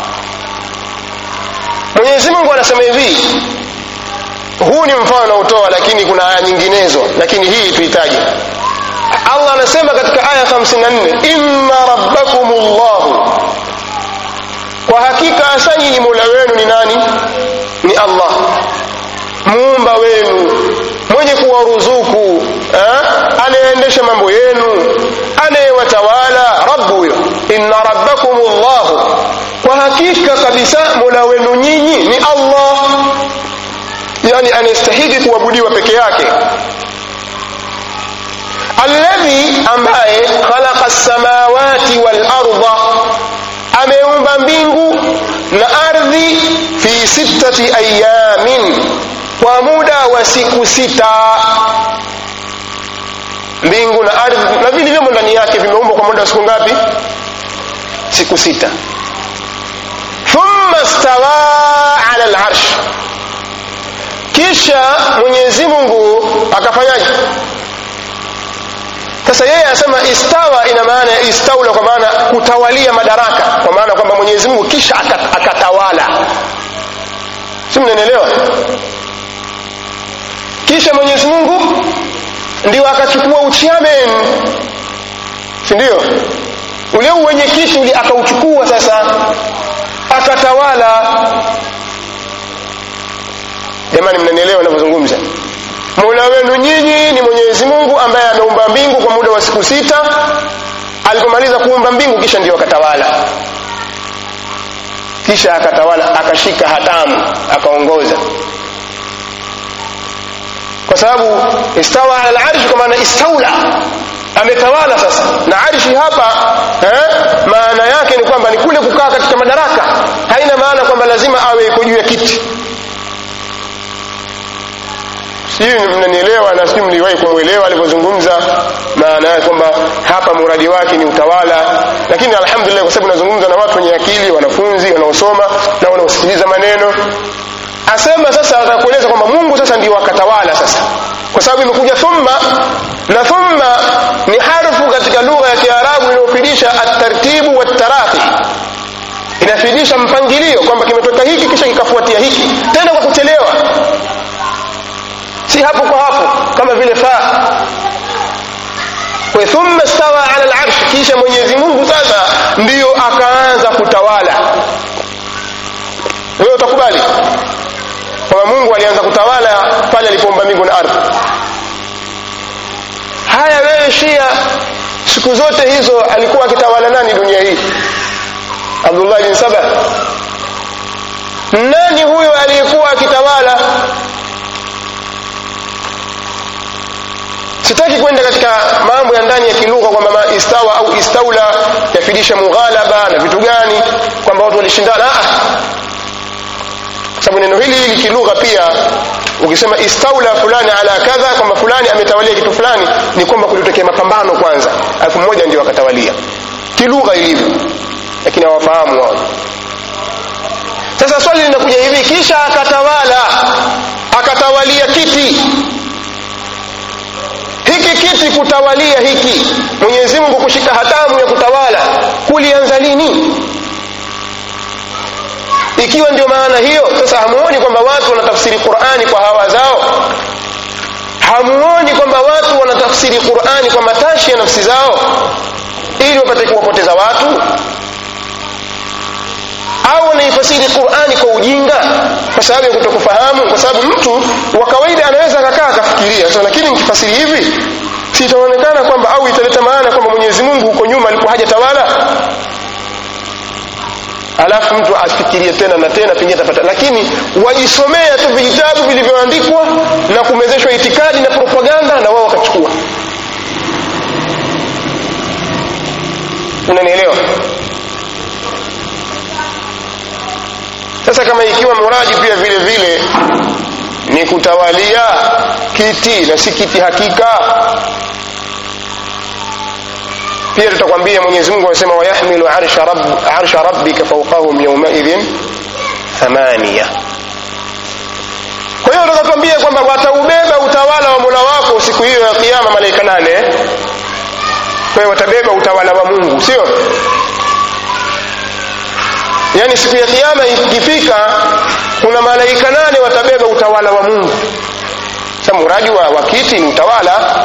mwenyezi mungu anasema hivi huu ni mfano unaotoa lakini kuna aya nyinginezo lakini hii tuhitaji allah anasema katika aya 54 inna rabbakum llahu kwa hakika hasa nyinyi mola wenu ni nani ni allah muumba wenu mwenye kuwaruzuku anayeendesha mambo yenu anayewatawala rabu huyo inna rabbakum llahu kwa hakika kabisa mola wenu nyinyi ni allah yani anayestahili kuabudiwa peke yake alladhi ambaye khalaqa samawati wal arda ameumba mbingu na ardhi fi sittati ayamin kwa muda wa siku sita mbingu na ardhi na vilivyomo ndani yake vimeumbwa kwa muda wa siku ngapi siku sita thumma stawa ala larsh kisha mwenyezi mungu akafanyaje sasa yeye anasema istawa ina maana ya istaula kwa maana kutawalia madaraka kwa maana kwamba mwenyezi mungu kisha akatawala si mnanielewa kisha mwenyezi mungu ndio akachukua uchairman si ndio ule uwenyekiti ule akauchukua sasa akatawala jamani mnanielewa navyozungumza mola wenu wenu nyinyi ni mwenyezi mungu ambaye ameumba mbingu kwa muda wa siku sita alipomaliza kuumba mbingu kisha ndio akatawala kisha akatawala akashika hatamu akaongoza kwa sababu istawa ala larshi kwa maana istaula ametawala sasa na arshi hapa eh, maana yake ni kwamba ni kule kukaa katika madaraka haina maana kwamba lazima awe iko juu ya kiti sijui mnanielewa na sijui mliwahi kumwelewa alivyozungumza maana yake kwamba hapa muradi wake ni utawala lakini alhamdulillah kwa sababu nazungumza na watu wenye akili wanafunzi wanaosoma na wanaosikiliza maneno asema sasa atakueleza kwamba mungu sasa ndio akatawala sasa kwa sababu imekuja thumma na thumma ni harfu katika lugha ya kiarabu inayofidisha atartibu wataraqi inafidisha mpangilio kwamba kimetoka hiki kisha kikafuatia hiki tena kwa kuchelewa si hapo kwa hapo kama vile faa kwa thumma stawa ala larshi kisha mwenyezi mungu sasa ndiyo akaanza kutawala wewe utakubali kwamba mungu alianza kutawala pale alipoumba mbingu na ardhi haya wewe shia siku zote hizo alikuwa akitawala nani dunia hii abdullah bin saba nani huyo aliyekuwa akitawala sitaki kwenda katika mambo ya ndani ya kilugha kwamba istawa au istaula yafidisha mughalaba na vitu gani kwamba watu walishindana sababu neno hili hili kilugha pia ukisema istaula fulani ala kadha kwamba fulani ametawalia kitu fulani ni kwamba kulitokea mapambano kwanza alafu mmoja ndio akatawalia kilugha ilivyo lakini hawafahamu wao sasa swali linakuja hivi kisha akatawala akatawalia kiti hiki kiti kutawalia hiki mwenyezi mungu kushika hatamu ya kutawala kulianza lini ikiwa ndio maana hiyo sasa hamuoni kwamba watu wanatafsiri qurani kwa hawa zao hamuoni kwamba watu wanatafsiri qurani kwa matashi ya nafsi zao ili wapate kuwapoteza watu au wanaifasiri qurani kwa ujinga kwa sababu ya kutokufahamu kwa sababu mtu wa kawaida anaweza akakaa akafikiria so, lakini nikifasiri hivi si itaonekana kwamba au italeta maana kwamba mwenyezi mungu huko nyuma alikuwa hajatawala alafu mtu afikirie tena na tena pengine atapata lakini wajisomea tu vitabu vilivyoandikwa na kumezeshwa itikadi na propaganda na wao wakachukua unanielewa sasa kama ikiwa muradi pia vile vile ni kutawalia kiti na si kiti hakika pia tutakwambia mwenyezi mungu anasema wayahmilu arsha, rabb, arsha rabbika faukahum yaumaidhin thamania kwa hiyo tutatuambia kwamba wataubeba utawala wa mola wako siku hiyo ya kiama malaika nane kwa hiyo watabeba utawala wa mungu sio yaani siku ya kiama ikifika kuna malaika nane watabeba utawala wa mungu sa muradi wa, wa kiti ni utawala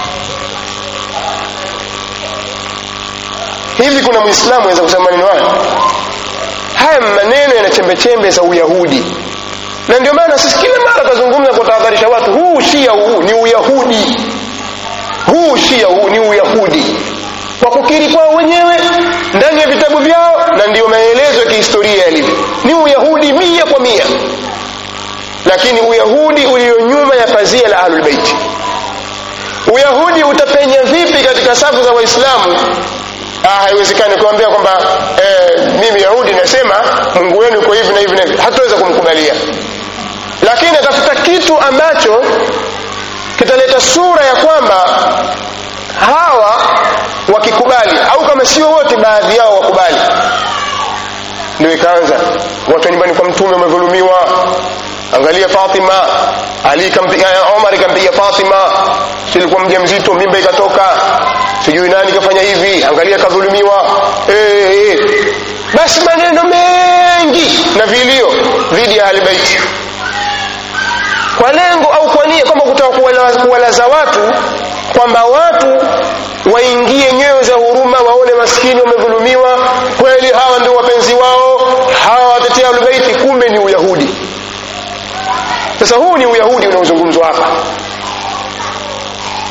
hivi kuna mwislamu aweza kusema maneno haya haya maneno yana chembechembe za uyahudi na ndio maana sisi kila mara tazungumza kutahadharisha watu huu shia huu ni uyahudi huu shia huu ni uyahudi kwa kukiri kwao wenyewe ndani ya vitabu vyao na ndiyo maelezo ya kihistoria yalivyo ni uyahudi mia kwa mia lakini uyahudi ulio nyuma ya pazia la ahlulbeiti uyahudi utapenya vipi katika safu za waislamu ah, haiwezekani kuambia kwamba eh, mimi yahudi nasema mungu wenu uko hivi na hivi na hivi hatuweza kumkubalia lakini atafuta kitu ambacho kitaleta sura ya kwamba hawa wakikubali au kama sio wote baadhi yao wakubali ndio ikaanza watu nyumbani kwa mtume wamedhulumiwa angalia fatima ali kampiga omar ikampiga fatima silikuwa mja mzito mimba ikatoka sijui nani kafanya hivi angalia kadhulumiwa hey, hey. basi maneno mengi na vilio dhidi ya ahlibaiti kwa lengo au kwa nia kwamba kutaka kuwalaza watu kwamba watu waingie nyoyo za huruma waone maskini wamedhulumiwa kweli hawa ndio wapenzi wao hawa watetea ahlubeiti kumbe ni uyahudi sasa huu ni uyahudi unaozungumzwa hapa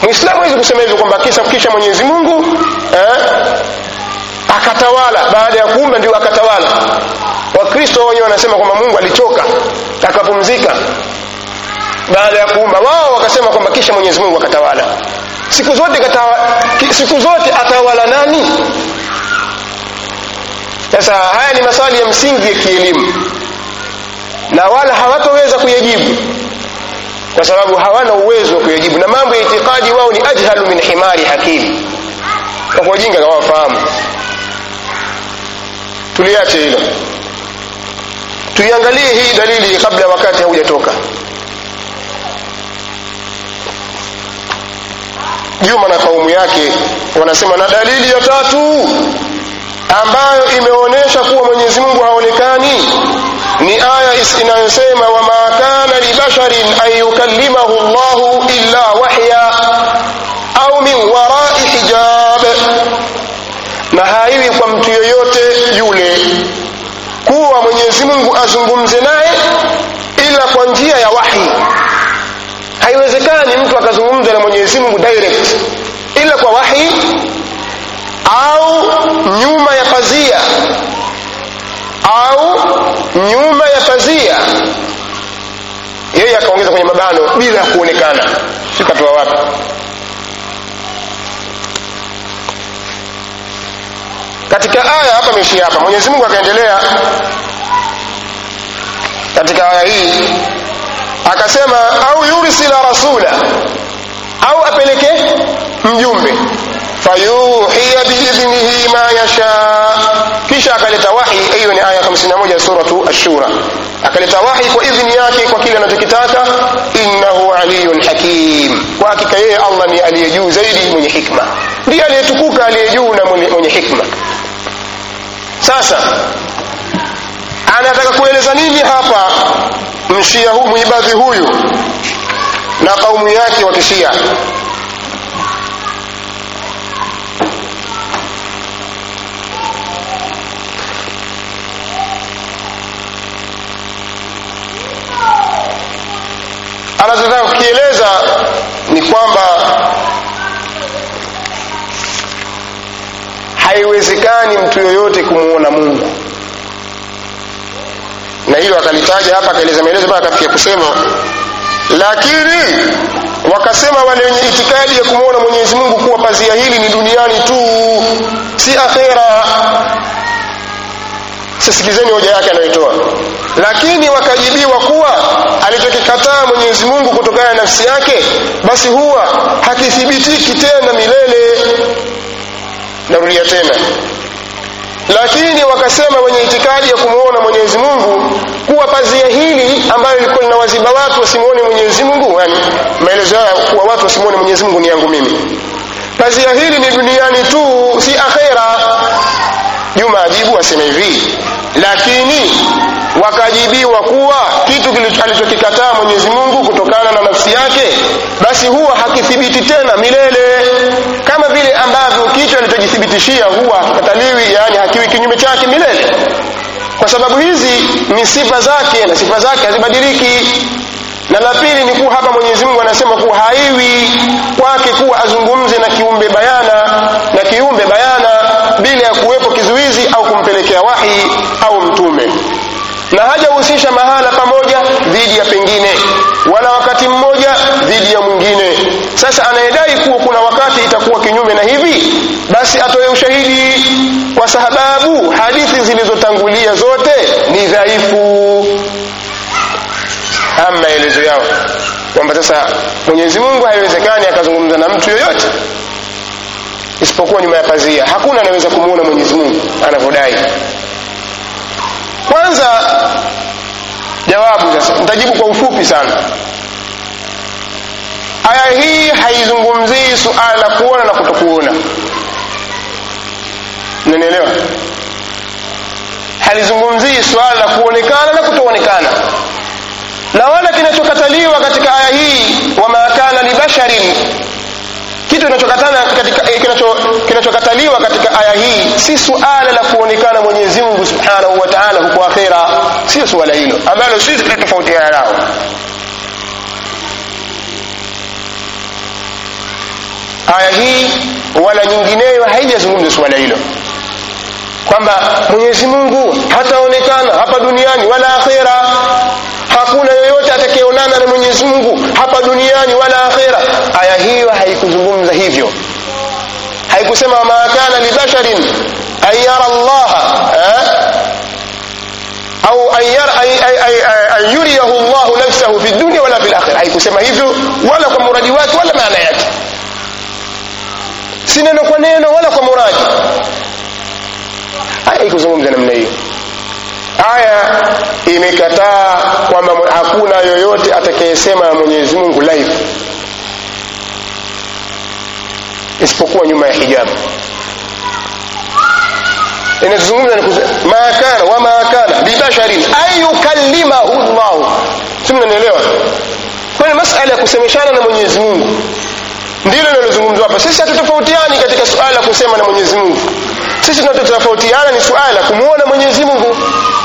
mwislamu hawezi kusema hivyo kwamba kisa kisha mwenyezi mungu eh, akatawala baada ya kuumba ndio akatawala wakristo wenyewe wanasema kwamba mungu alichoka akapumzika baada ya kuumba wao wakasema kwamba kisha mwenyezi mungu akatawala siku zote katawa, siku zote atawala nani sasa haya ni maswali ya msingi ya kielimu na wala hawatoweza kuyajibu kwa sababu hawana uwezo wa kuyajibu na mambo ya itikadi wao ni ajhalu min himari hakili kwa wajinga hawafahamu tuliache hilo tuiangalie hii dalili kabla wakati haujatoka juma na kaumu yake wanasema na dalili ya tatu ambayo imeonyesha kuwa mwenyezi mungu haonekani ni aya inayosema wama kana libasharin an yukallimahu llahu illa wahya au min warai hijab na haiwi kwa mtu yoyote yule kuwa mwenyezi mungu azungumze naye ila kwa njia ya wahi haiwezekani mtu akazungumza na mwenyezi mungu direct ila kwa wahi au nyuma ya pazia au nyuma ya pazia yeye akaongeza kwenye mabano bila ya kuonekana sikatoa wapi katika aya hapa imeishia hapa mwenyezi mungu akaendelea katika aya hii akasema au yursila rasula au apeleke mjumbe fayuhiya biidhnihi ma yasha kisha akaleta wahi hiyo ni aya 51 suratu ashura akaleta wahi kwa idhni yake kwa kile anachokitaka innahu aliyun hakim kwa hakika yeye allah ni aliye juu zaidi mwenye hikma ndiye aliyetukuka aliye juu na mwenye, mwenye hikma sasa anataka kueleza nini hapa mshia hu muibadhi huyu na kaumu yake wa kishia anachotaka kukieleza ni kwamba haiwezekani mtu yoyote kumwona mungu na hilo akalitaja hapa akaeleza maelezo mpaka akafikia kusema lakini wakasema wale wenye itikadi ya kumwona mwenyezi mungu kuwa pazia hili ni duniani tu si akhera sisikizeni hoja yake anayoitoa lakini wakajibiwa kuwa alichokikataa mwenyezi mungu kutokana na nafsi yake basi huwa hakithibitiki tena milele narudia tena lakini wakasema wenye itikadi ya kumwona mwenyezi mungu kuwa pazia hili ambayo ilikuwa linawaziba watu wasimwone mwenyezi mungu yani maelezo haya kuwa watu wasimwone mwenyezi mungu ni yangu mimi pazia hili ni duniani tu si akhera juma ajibu asema hivi lakini wakajibiwa kuwa kitu alichokikataa mwenyezi mungu kutokana na nafsi yake basi huwa hakithibiti tena milele kama vile ambavyo kitu alichojithibitishia huwa hakikataliwi yaani hakiwi kinyume chake milele kwa sababu hizi ni sifa zake na sifa zake hazibadiliki na la pili ni kuwa hapa mwenyezi mungu anasema kuwa haiwi kwake kuwa azungumze na kiumbe bayana na kiumbe bayana bila ya kuwepo kizuizi au kumpelekea wahi au mtume na hajahusisha mahala pamoja dhidi ya pengine wala wakati mmoja dhidi ya mwingine sasa anayedai kuwa kuna wakati itakuwa kinyume na hivi basi atoe ushahidi kwa sababu hadithi zilizotangulia zote ni dhaifu ama maelezo yao kwamba sasa mwenyezi mungu haiwezekani akazungumza na mtu yoyote isipokuwa nyuma ya pazia hakuna anaweza kumwona mwenyezi mungu anavyodai kwanza jawabu sasa nitajibu kwa ufupi sana aya hii haizungumzii suala la kuona na kutokuona nanielewa halizungumzii suala la kuonekana na kutoonekana na wala kinachokataliwa katika aya hii wama kana libasharin kitu kinachokatana katika kinacho kinachokataliwa katika aya hii si suala la kuonekana Mwenyezi Mungu Subhanahu wa Ta'ala huko akhera sio suala hilo ambalo sisi tunatofautiana nao aya hii wala nyingineyo haijazungumza suala hilo kwamba mwenyezi mungu hataonekana hapa duniani wala akhera hakuna yoyote atakayeonana na mwenyezi mungu hapa duniani wala akhera aya hiyo haikuzungumza hivyo haikusema ma kana libasharin an yara llaha eh? au an yuriyahu llahu nafsahu fi dunia wala fi lakhira haikusema hivyo wala kwa muradi wake wala maana yake si neno kwa neno wala kwa muradi haikuzungumza namna hiyo aya imekataa kwamba hakuna yoyote atakayesema mwenyezi mungu live isipokuwa nyuma ya hijabu inazungumza ma kana wama kana bibasharin an yukallimahu llahu si mnanielewa kwayo masala ya kusemeshana na mwenyezi mungu ndilo linalozungumzwa hapa sisi hatutofautiani katika suala la kusema na mwenyezi mungu sisi tunachotofautiana ni suala la kumwona mwenyezi mungu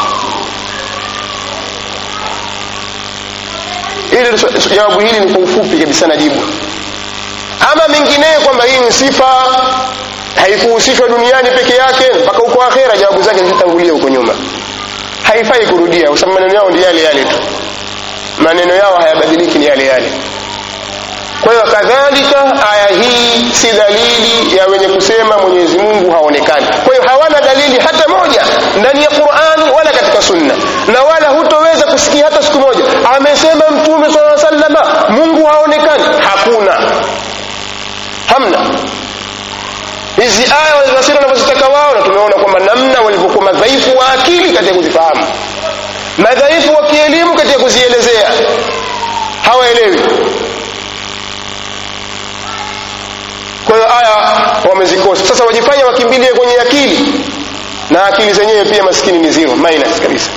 ili jawabu hili ni kwa ufupi kabisa najibu ama mengineyo kwamba hii ni sifa haikuhusishwa duniani peke yake mpaka huko akhera jawabu zake zitatangulia huko nyuma haifai kurudia kwa sababu maneno yao ndi yale yale tu maneno yao hayabadiliki ni yale yale kwa hiyo kadhalika aya hii si dalili ya wenye kusema mwenyezi mungu haonekani kwa hiyo hawana dalili hata moja ndani ya qurani wala katika sunna na wala hutoweza kusikia hata siku moja amesema mtume saa salama mungu haonekani hakuna hamna hizi aya walizosira wanavyozitaka wao na tumeona kwamba namna walivyokuwa madhaifu wa akili katika kuzifahamu madhaifu wa kielimu katika kuzielezea hawaelewi kwa hiyo aya wamezikosa sasa wajifanya wakimbilie kwenye akili na akili zenyewe pia maskini ni zero minus kabisa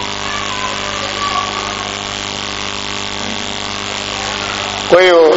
kwa hiyo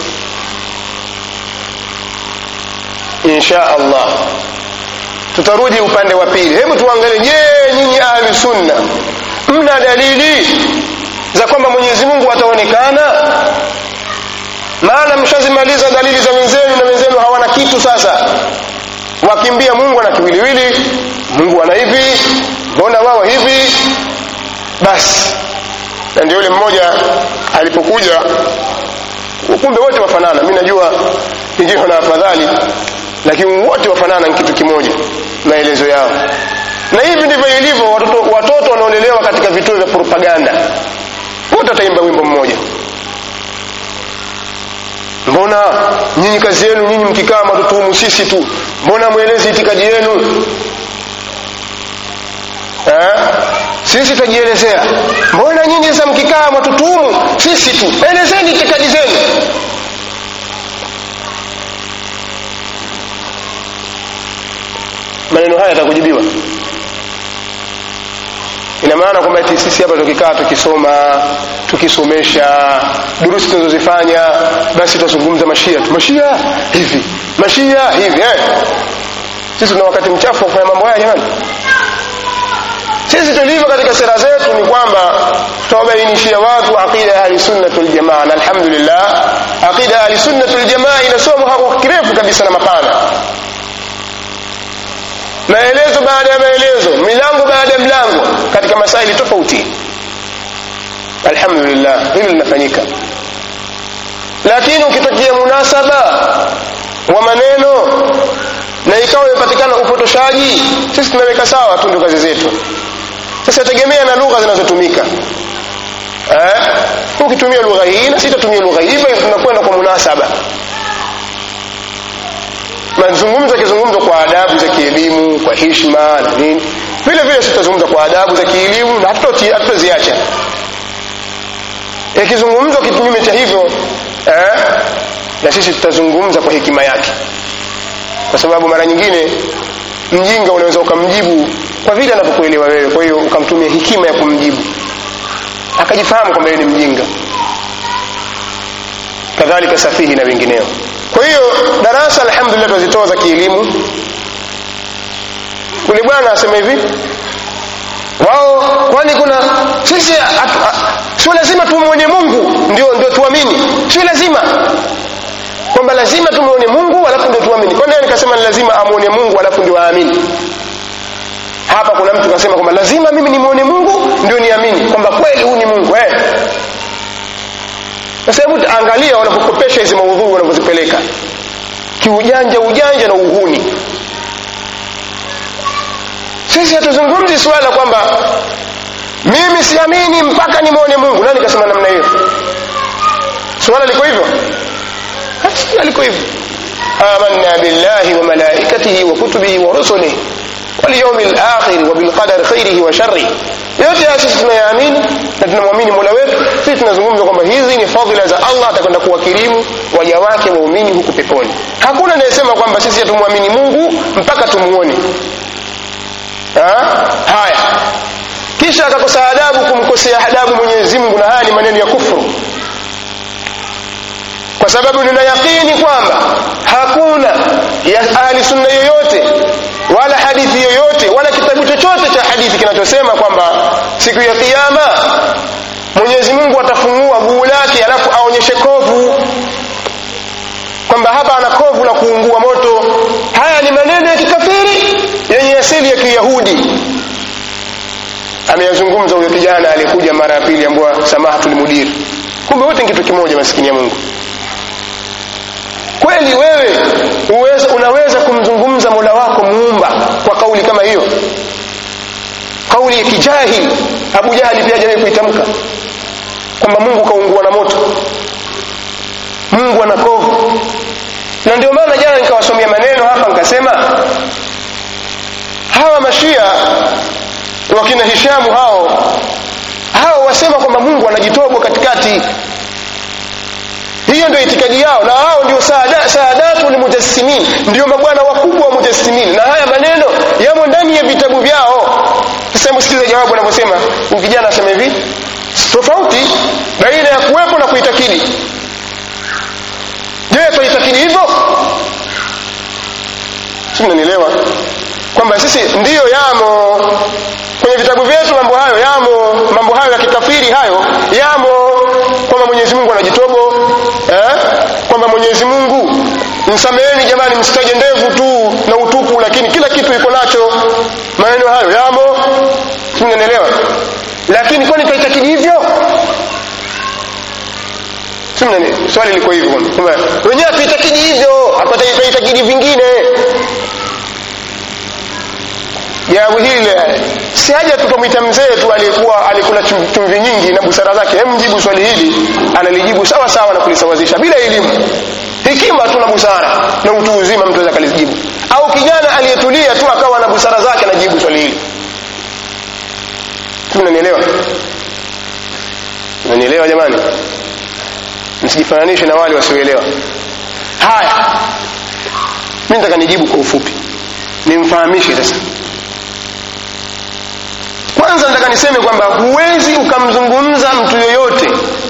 insha allah tutarudi upande wa pili hebu tuangalie je nyinyi ahli sunna mna dalili za kwamba mwenyezi mungu ataonekana maana mshazimaliza dalili za wenzenu na wenzenu hawana kitu sasa wakimbia mungu ana kiwiliwili mungu ana hivi mbona wao hivi basi na ndio yule mmoja alipokuja kumbe wote wafanana mi najua pengine na afadhali lakini wote wafanana ni kitu kimoja maelezo yao na hivi ndivyo ilivyo watoto, watoto wanaolelewa katika vituo vya propaganda wote wataimba wimbo mmoja mbona nyinyi kazi yenu nyinyi mkikaa matutuhumu sisi tu mbona mwelezi itikadi yenu eh? sisi tutajielezea mbona nyinyi sasa mkikaa matutuhumu sisi tu elezeni itikadi zenu maneno haya yatakujibiwa ina maana kwamba eti sisi hapa tukikaa tukisoma tukisomesha durusi tunazozifanya basi tutazungumza mashia tu mashia hivi mashia hivi eh? sisi tuna wakati mchafu wa kufanya mambo haya jamani sisi tulivyo katika sera zetu ni kwamba tutawabainishia watu aqida ya ahlisunnati waljamaa na alhamdulillah aqida ya ahlisunnati waljamaa inasomwa hapo kirefu kabisa na mapana maelezo baada ya maelezo milango baada ya mlango katika masaili tofauti alhamdulillah hili linafanyika lakini ukitokea munasaba wa maneno na ikawa imepatikana upotoshaji sisi tunaweka sawa tu ndio kazi zetu sasa tegemea na lugha zinazotumika eh? ukitumia lugha hii na sitatumia lugha hii hivyo tunakwenda kwa munasaba mazungumzo yakizungumzwa kwa adabu za kielimu kwa hishma na nini vile vile tutazungumza kwa adabu za kielimu na hatutaziacha yakizungumzwa kinyume cha hivyo eh, na sisi tutazungumza kwa hekima yake kwa sababu mara nyingine mjinga unaweza ukamjibu kwa vile anavyokuelewa wewe kwa hiyo ukamtumia hekima ya kumjibu akajifahamu kwamba yeye ni mjinga kadhalika safihi na wengineo kwa hiyo darasa alhamdulillah tunazitoa za kielimu yule bwana asema hivi wao kwani kuna sisi sio lazima tumwone mungu ndio ndio tuamini sio lazima kwamba lazima tumuone mungu alafu ndio tuamini kwani nikasema ni lazima amuone mungu alafu ndio aamini hapa kuna mtu kasema kwamba lazima mimi nimuone mungu ndio niamini kwamba kweli huu ni mungu eh. sasa hebu angalia wanapokopesha hizi maudhuu wanavyozipeleka kiujanja ujanja na uhuni sisi hatuzungumzi suala kwamba mimi siamini mpaka nimwone mungu nani kasema namna hiyo suala liko hivyo suala liko hivyo amanna billahi wa malaikatihi wa kutubihi wa rusulihi walyaumi lakhiri wa bilqadari khairihi wa sharrihi yote haya sisi tunayaamini na tunamwamini mola wetu sisi tunazungumza kwamba hizi ni fadhila za allah atakwenda kuwakirimu waja wake waumini huku peponi hakuna anayesema kwamba sisi hatumwamini mungu mpaka tumuone haya kisha akakosa adabu kumkosea adabu mwenyezi mungu na haya ni maneno ya kufuru kwa sababu nina yakini kwamba hakuna ya ahli sunna yoyote wala hadithi yoyote wala kitabu chochote cha hadithi kinachosema kwamba siku ya kiyama mwenyezi mungu atafungua guu lake alafu aonyeshe kovu kwamba hapa ana kovu la kuungua moto haya ni maneno ya kikafiri yenye asili ya kiyahudi ameyazungumza huyo kijana aliyekuja mara ya pili ambua samahatul mudir kumbe wote ni kitu kimoja maskini ya mungu kweli wewe uweza, unaweza kumzungumza mola wako muumba kwa kauli kama hiyo kauli ya kijahili abu jahali pia hajawahi kuitamka kwamba mungu kaungua na moto mungu ana kovu na ndio maana jana nikawasomea maneno hapa nikasema hawa mashia wakina hishamu hao hao wasema kwamba mungu anajitobwa katikati hiyo ndio itikadi yao na hao ndio saada, saadatu lmujassimin ndio mabwana wakubwa wa mujassimin na haya maneno yamo ndani ya vitabu vyao sasa hebu sikiliza jawabu anavyosema kijana asema hivi tofauti baina ya kuwepo na kuitakidi je twaitakidi hivyo si mnanielewa kwamba sisi ndiyo yamo kwenye vitabu vyetu mambo hayo yamo mambo hayo ya kikafiri hayo yamo kwamba mwenyezi mungu anajitobo eh? kwamba mwenyezi mungu msameheni jamani msitaje ndevu tu na utupu lakini kila kitu iko nacho maneno hayo yamo simnanielewa lakini kwani twaitakidi hivyo swali liko hivyo kwamba wenyewe hatuitakidi hivyo twaitakidi vingine jawabu hili si haja tukamwita mzee tu aliyekuwa alikula chumvi nyingi na busara zake hem mjibu swali hili analijibu sawa sawa na kulisawazisha bila elimu hekima tu na busara na utu uzima mtu aweza kalijibu au kijana aliyetulia tu akawa na busara zake anajibu swali hili mnanielewa mnanielewa jamani msijifananishe na wale wasioelewa haya mi nataka nijibu kwa ufupi nimfahamishe sasa kwanza nataka niseme kwamba huwezi ukamzungumza mtu yoyote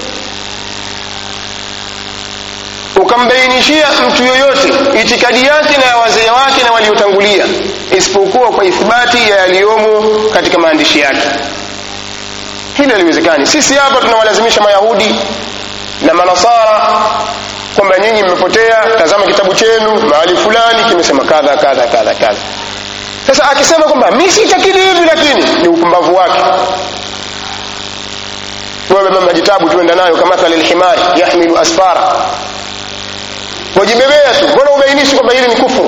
ukambainishia mtu yoyote itikadi yake na ya wazee wake na waliotangulia isipokuwa kwa ithibati ya yaliyomo katika maandishi yake hili haliwezekani sisi hapa tunawalazimisha mayahudi na manasara kwamba nyinyi mmepotea tazama kitabu chenu mahali fulani kimesema kadha kadha kadha kadha sasa akisema kwamba mi sitakidi hivi lakini ni upumbavu wake wewe mama jitabu tuenda nayo kamathali lhimari yahmilu asfara wajibebea tu mbona ubainishi kwamba hili ni kufuru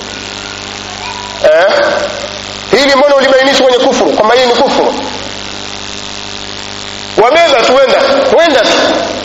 eh? hili mbona ulibainishi kwenye kufuru kwamba hili ni kufuru wabeba tu wenda wenda tu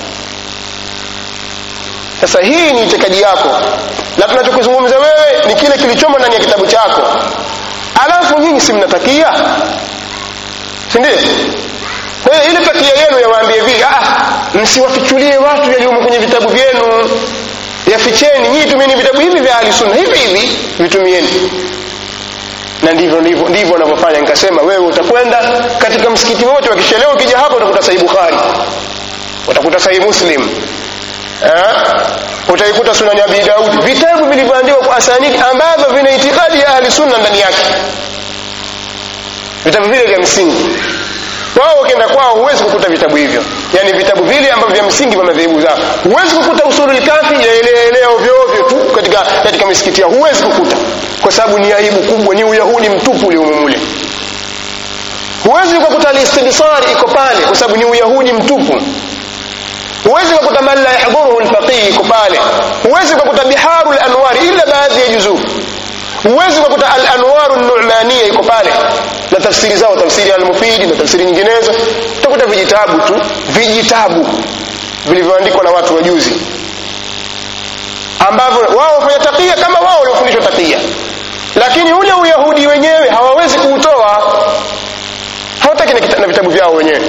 sasa hii ni itikadi yako na tunachokizungumza wewe ni kile kilichomo ndani ya kitabu chako alafu nyinyi si mnatakia sindio kwa hiyo ile takia yenu yawaambie hivi msiwafichulie watu yaliyomo kwenye vitabu vyenu yaficheni nyinyi tumieni vitabu hivi vya ahlisunna hivi hivi vitumieni na ndivyo ndivyo ndivyo wanavyofanya nikasema wewe utakwenda katika msikiti wote wakishelewa ukija hapo utakuta sahihi bukhari utakuta sahihi muslim eh? utaikuta sunani abi daudi vitabu vilivyoandikwa kwa asanidi ambavyo vina itikadi ya ahli sunna ndani yake vitabu vile vya msingi wao ukienda kwao huwezi kukuta vitabu hivyo yani vitabu vile ambavyo vya msingi vya madhehebu zao huwezi kukuta usulul kafi yaelea ovyo ovyo tu katika katika misikiti yao huwezi kukuta kwa sababu ni aibu kubwa ni uyahudi mtupu ule umumule huwezi ukakuta alistibsari iko pale kwa sababu ni uyahudi mtupu huwezi ukakuta man la yahdhuruhu lfaqih iko pale huwezi ukakuta biharu lanwari illa baadhi ya juzuu huwezi ukakuta al-anwaru numania iko pale na tafsiri zao tafsiri al-mufidi na tafsiri nyinginezo utakuta vijitabu tu vijitabu vilivyoandikwa na watu wajuzi ambavyo wao wafanya takia kama wao waliofundishwa takia lakini ule uyahudi wenyewe hawawezi kuutoa hawataki na, kita- na vitabu vyao wenyewe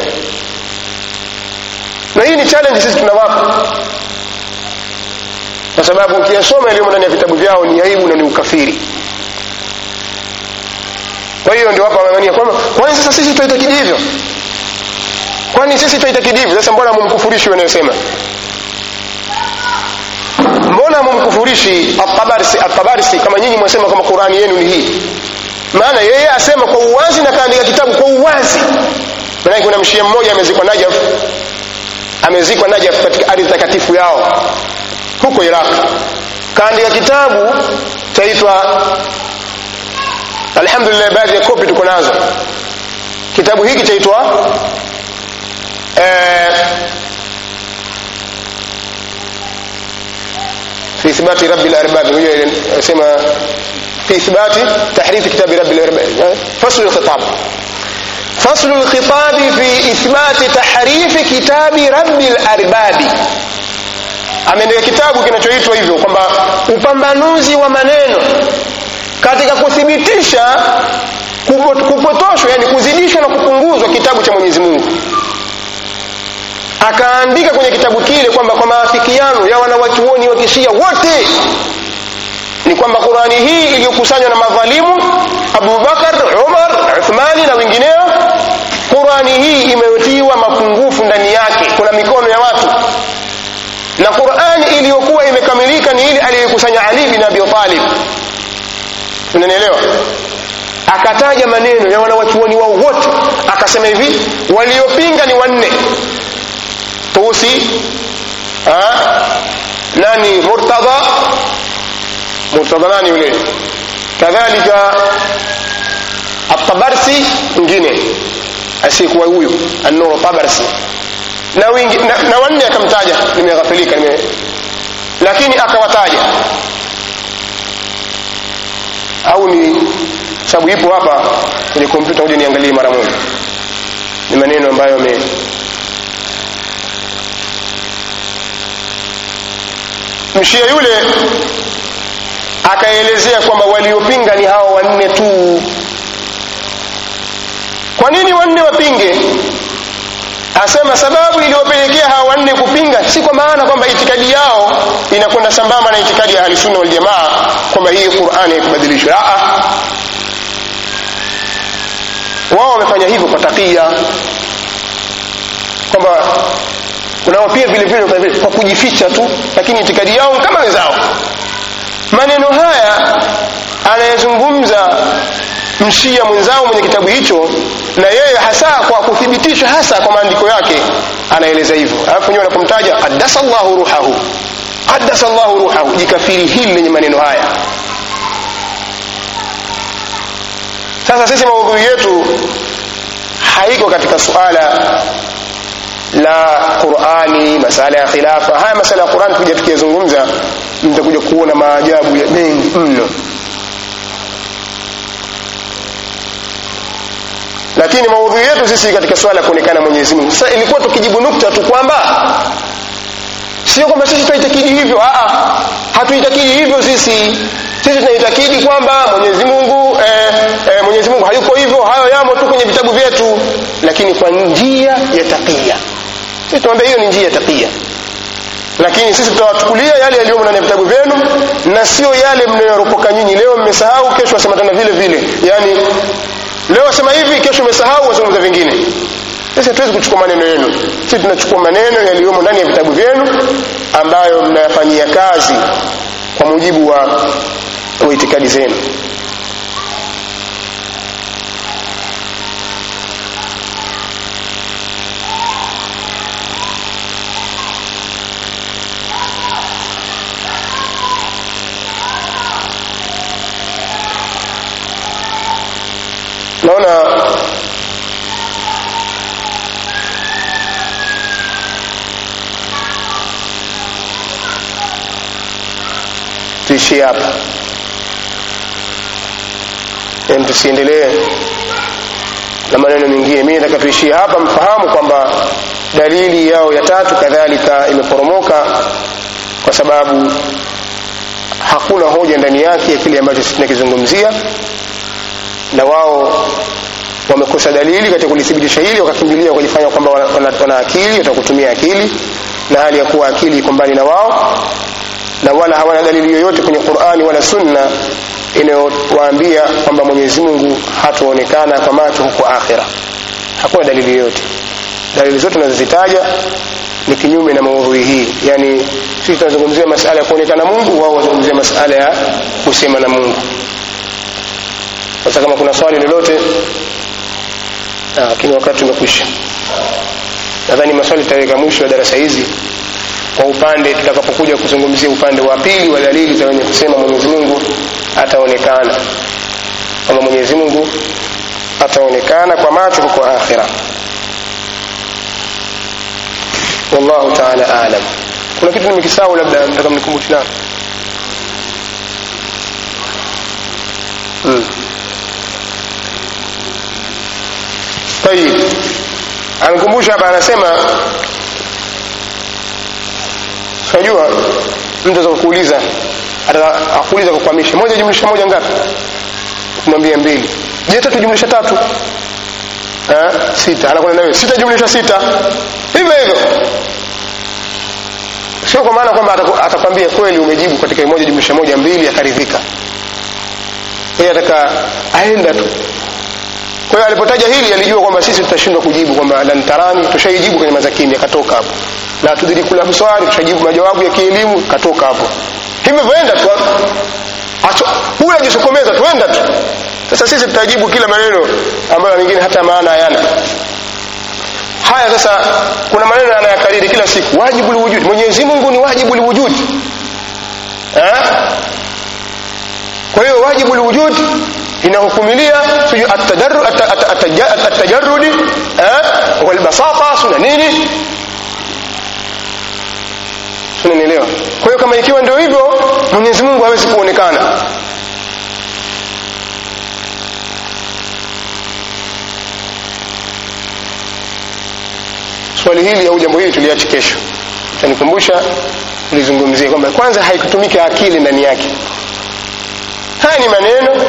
na hii ni challenge sisi tunawapa kwa sababu ukiyasoma yaliyomo ndani ya vitabu vyao ni aibu na ni ukafiri kwa hiyo ndio wapa wangania kwamba kwani sasa sisi tutaitakidi hivyo kwani sisi tutaitakidi hivyo sasa mbona mumkufurishi wanayosema mbona mumkufurishi atabarsi atabarsi kama nyinyi mwasema kama qurani yenu ni hii maana yeye asema kwa uwazi na kaandika kitabu kwa uwazi maanake kuna mshia mmoja amezikwa najaf amezikwa najaf katika ardhi takatifu yao huko iraq kaandika kitabu chaitwa alhamdulillah baadhi ya kopi tuko nazo kitabu hiki chaitwa eh, في إثبات رب الأرباب يسمى في إثبات تحريف كتاب رب الأرباب فصل الخطاب فصل الخطاب في إثبات تحريف كتاب رب الأرباب ameandika kitabu kinachoitwa hivyo kwamba upambanuzi wa maneno katika kuthibitisha kupo- kupotoshwa yani kuzidishwa na kupunguzwa kitabu cha mwenyezi mungu akaandika kwenye kitabu kile kwamba kwa maafikiano ya wanawachuoni wa kishia wote ni kwamba qurani hii iliyokusanywa na madhalimu abubakar umar uthmani na wengineo qurani hii imetiwa mapungufu ndani yake kuna mikono ya watu na qurani iliyokuwa imekamilika ni ile aliyokusanya ali bin abi talib unanielewa akataja maneno ya wanawachuoni wao wote akasema hivi waliopinga ni wanne tusi ha? nani murtadha murtadha nani yule kadhalika atabarsi mwingine asiyekuwa huyo annuru tabarsi na, wingi, na, na wanne akamtaja nimeghafilika nime lakini akawataja au ni sababu ipo hapa kwenye kompyuta kuja niangalie mara moja ni maneno ambayo ame mshia yule akaelezea kwamba waliopinga ni hao wanne tu kwa nini wanne wapinge asema sababu iliyopelekea hawa wanne kupinga si kwa maana kwamba itikadi yao inakwenda sambamba na itikadi ya ahlisunna waljamaa kwamba hii qurani haikubadilishwa Aa. wao wamefanya hivyo kwa takia kwamba kunao pia vile vile kwa vile- kwa kujificha tu lakini itikadi yao ni kama wenzao maneno haya anayezungumza mshia mwenzao mwenye kitabu hicho na yeye hasa kwa kuthibitisha hasa kwa maandiko yake anaeleza hivyo alafu nyewe anapomtaja qaddasa llahu ruhahu qaddasa llahu ruhahu jikafiri hili lenye maneno haya sasa sisi maudhui yetu haiko katika suala la qurani masala ya khilafa haya masala ya qurani tukija tukiyazungumza mtakuja kuona maajabu ya mengi mno lakini maudhui yetu sisi katika swala ya kuonekana mwenyezi mungu sasa ilikuwa tukijibu nukta tu kwamba sio kwamba sisi tunaitakidi hivyo aa hatuitakidi hivyo sisi sisi tunaitakidi kwamba mwenyezi mungu eh, eh, mwenyezi mungu hayuko hivyo hayo yamo tu kwenye vitabu vyetu lakini kwa njia ya takia sisi tunaambia hiyo ni njia ya takia lakini sisi tutawachukulia yale yaliyomo ndani ya vitabu vyenu na sio yale mnayoyaropoka nyinyi leo mmesahau kesho wasema tena vile vile yaani leo wasema hivi kesho umesahau wazungumza vingine sisi hatuwezi kuchukua maneno yenu sisi tunachukua maneno yaliyomo ndani ya vitabu vyenu ambayo mnayafanyia kazi kwa mujibu wa, wa itikadi zenu naona tuishie hapa yani tusiendelee na maneno mengine mimi nataka tuishie hapa mfahamu kwamba dalili yao ya tatu kadhalika imeporomoka kwa sababu hakuna hoja ndani yake ya kile ambacho sisi tunakizungumzia na wao wamekosa dalili katika kulithibitisha hili wakakimbilia wakajifanya kwamba wana, wana, wana akili watakutumia akili na hali ya kuwa akili iko mbali na wao na wala hawana dalili yoyote kwenye qurani wala sunna inayowaambia kwamba mwenyezi mungu hataonekana kwa macho huko akhira hakuna dalili yoyote dalili zote tunazozitaja ni kinyume na maudhui hii yani sisi tunazungumzia masala ya kuonekana mungu wao wazungumzia masala ya kusema na mungu sasa kama kuna swali lolote lakini wakati umekwisha nadhani maswali tutaweka mwisho wa darasa hizi kwa upande tutakapokuja kuzungumzia upande wa pili wa dalili za wenye kusema mwenyezi mungu ataonekana kwamba mwenyezi mungu ataonekana kwa macho huko akhira wallahu taala alam kuna kitu nimekisahau labda nataka mnikumbushe nao hmm. tayib amekumbusha hapa anasema unajua mtu aweza kukuuliza akuuliza kukwamisha moja jumlisha moja ngapi kumwambia mbili je tatu jumlisha tatu ha? sita anakwenda nawe sita jumlisha sita hivyo hivyo sio kwa maana kwamba atakwambia kweli umejibu katika moja jumlisha moja mbili akaridhika yeye ataka aenda tu kwa hiyo alipotaja hili alijua kwamba sisi tutashindwa kujibu kwamba lan tarani tushaijibu kwenye mazakini akatoka hapo la tudrikul absari tushajibu majawabu ya kielimu katoka hapo hivyo vyoenda tu huyu ajisukomeza tuenda tu sasa sisi tutajibu kila maneno ambayo mengine hata maana hayana haya sasa kuna maneno anayakariri kila siku wajibu liwujudi mwenyezi mungu ni wajibu liwujudi kwa hiyo wajibu liwujudi inahukumilia sijui atajarudi walbasata suna nini unanielewa kwa hiyo kama ikiwa ndio hivyo mwenyezi mungu hawezi kuonekana swali hili au jambo hili tuliache kesho tanikumbusha tulizungumzia kwamba kwanza haikutumika akili ndani yake haya ni maneno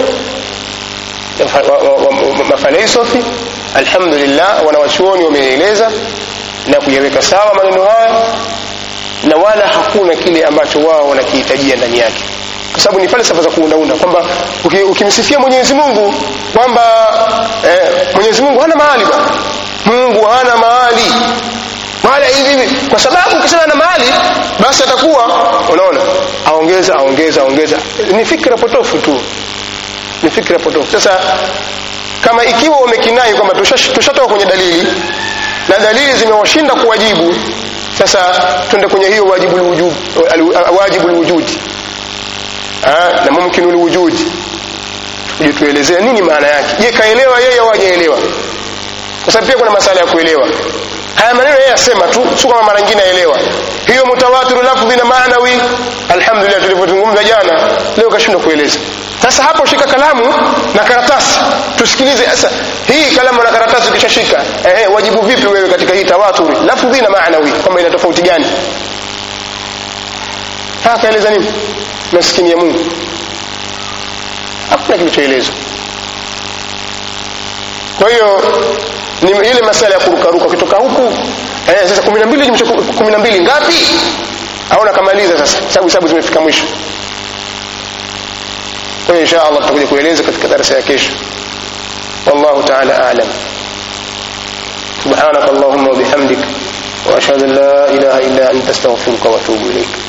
mafalsafi alhamdulillah wanawachuoni wameeleza na kuyaweka sawa maneno haya na wala hakuna kile ambacho wao wanakihitajia ndani yake kwa sababu ni falsafa za kuundaunda kwamba ukimsifia mwenyezi mungu kwamba eh, mwenyezi mungu hana mahali ba mungu hana mahali mahali hivi hivi kwa sababu ukisema na mahali basi atakuwa unaona aongeza aongeza aongeza ni fikra potofu tu ni fikra potofu sasa kama ikiwa wamekinai kwamba tushatoka kwenye dalili na dalili zimewashinda kuwajibu sasa twende kwenye hiyo wajibu lwujud wajibu lwujudi na mumkinu lwujudi tuje tuelezea nini maana yake je kaelewa yeye au hajaelewa kwa sababu pia kuna masala ya kuelewa haya maneno yeye asema tu sio kama mara nyingine aelewa hiyo mutawatiru lafdhi na maanawi alhamdulillah tulivyozungumza jana leo kashindwa kueleza sasa hapo shika kalamu na karatasi tusikilize sasa hii kalamu na karatasi ukishashika eh, wajibu vipi wewe katika hii tawaturi lafdhi na maanawi kwamba ina tofauti gani akaeleza nini maskini ya mungu hakuna kilichoelezwa kwa hiyo ni ile masala ya kurukaruka ukitoka huku eh, sasa kumi na mbili jumlisha kumi na mbili ngapi au nakamaliza sasa sababu hesabu zimefika mwisho kwa hiyo insha allah tutakuja kueleza katika darasa ya kesho wallahu taala alam سبحانك اللهم وبحمدك واشهد ان لا اله الا انت استغفرك واتوب اليك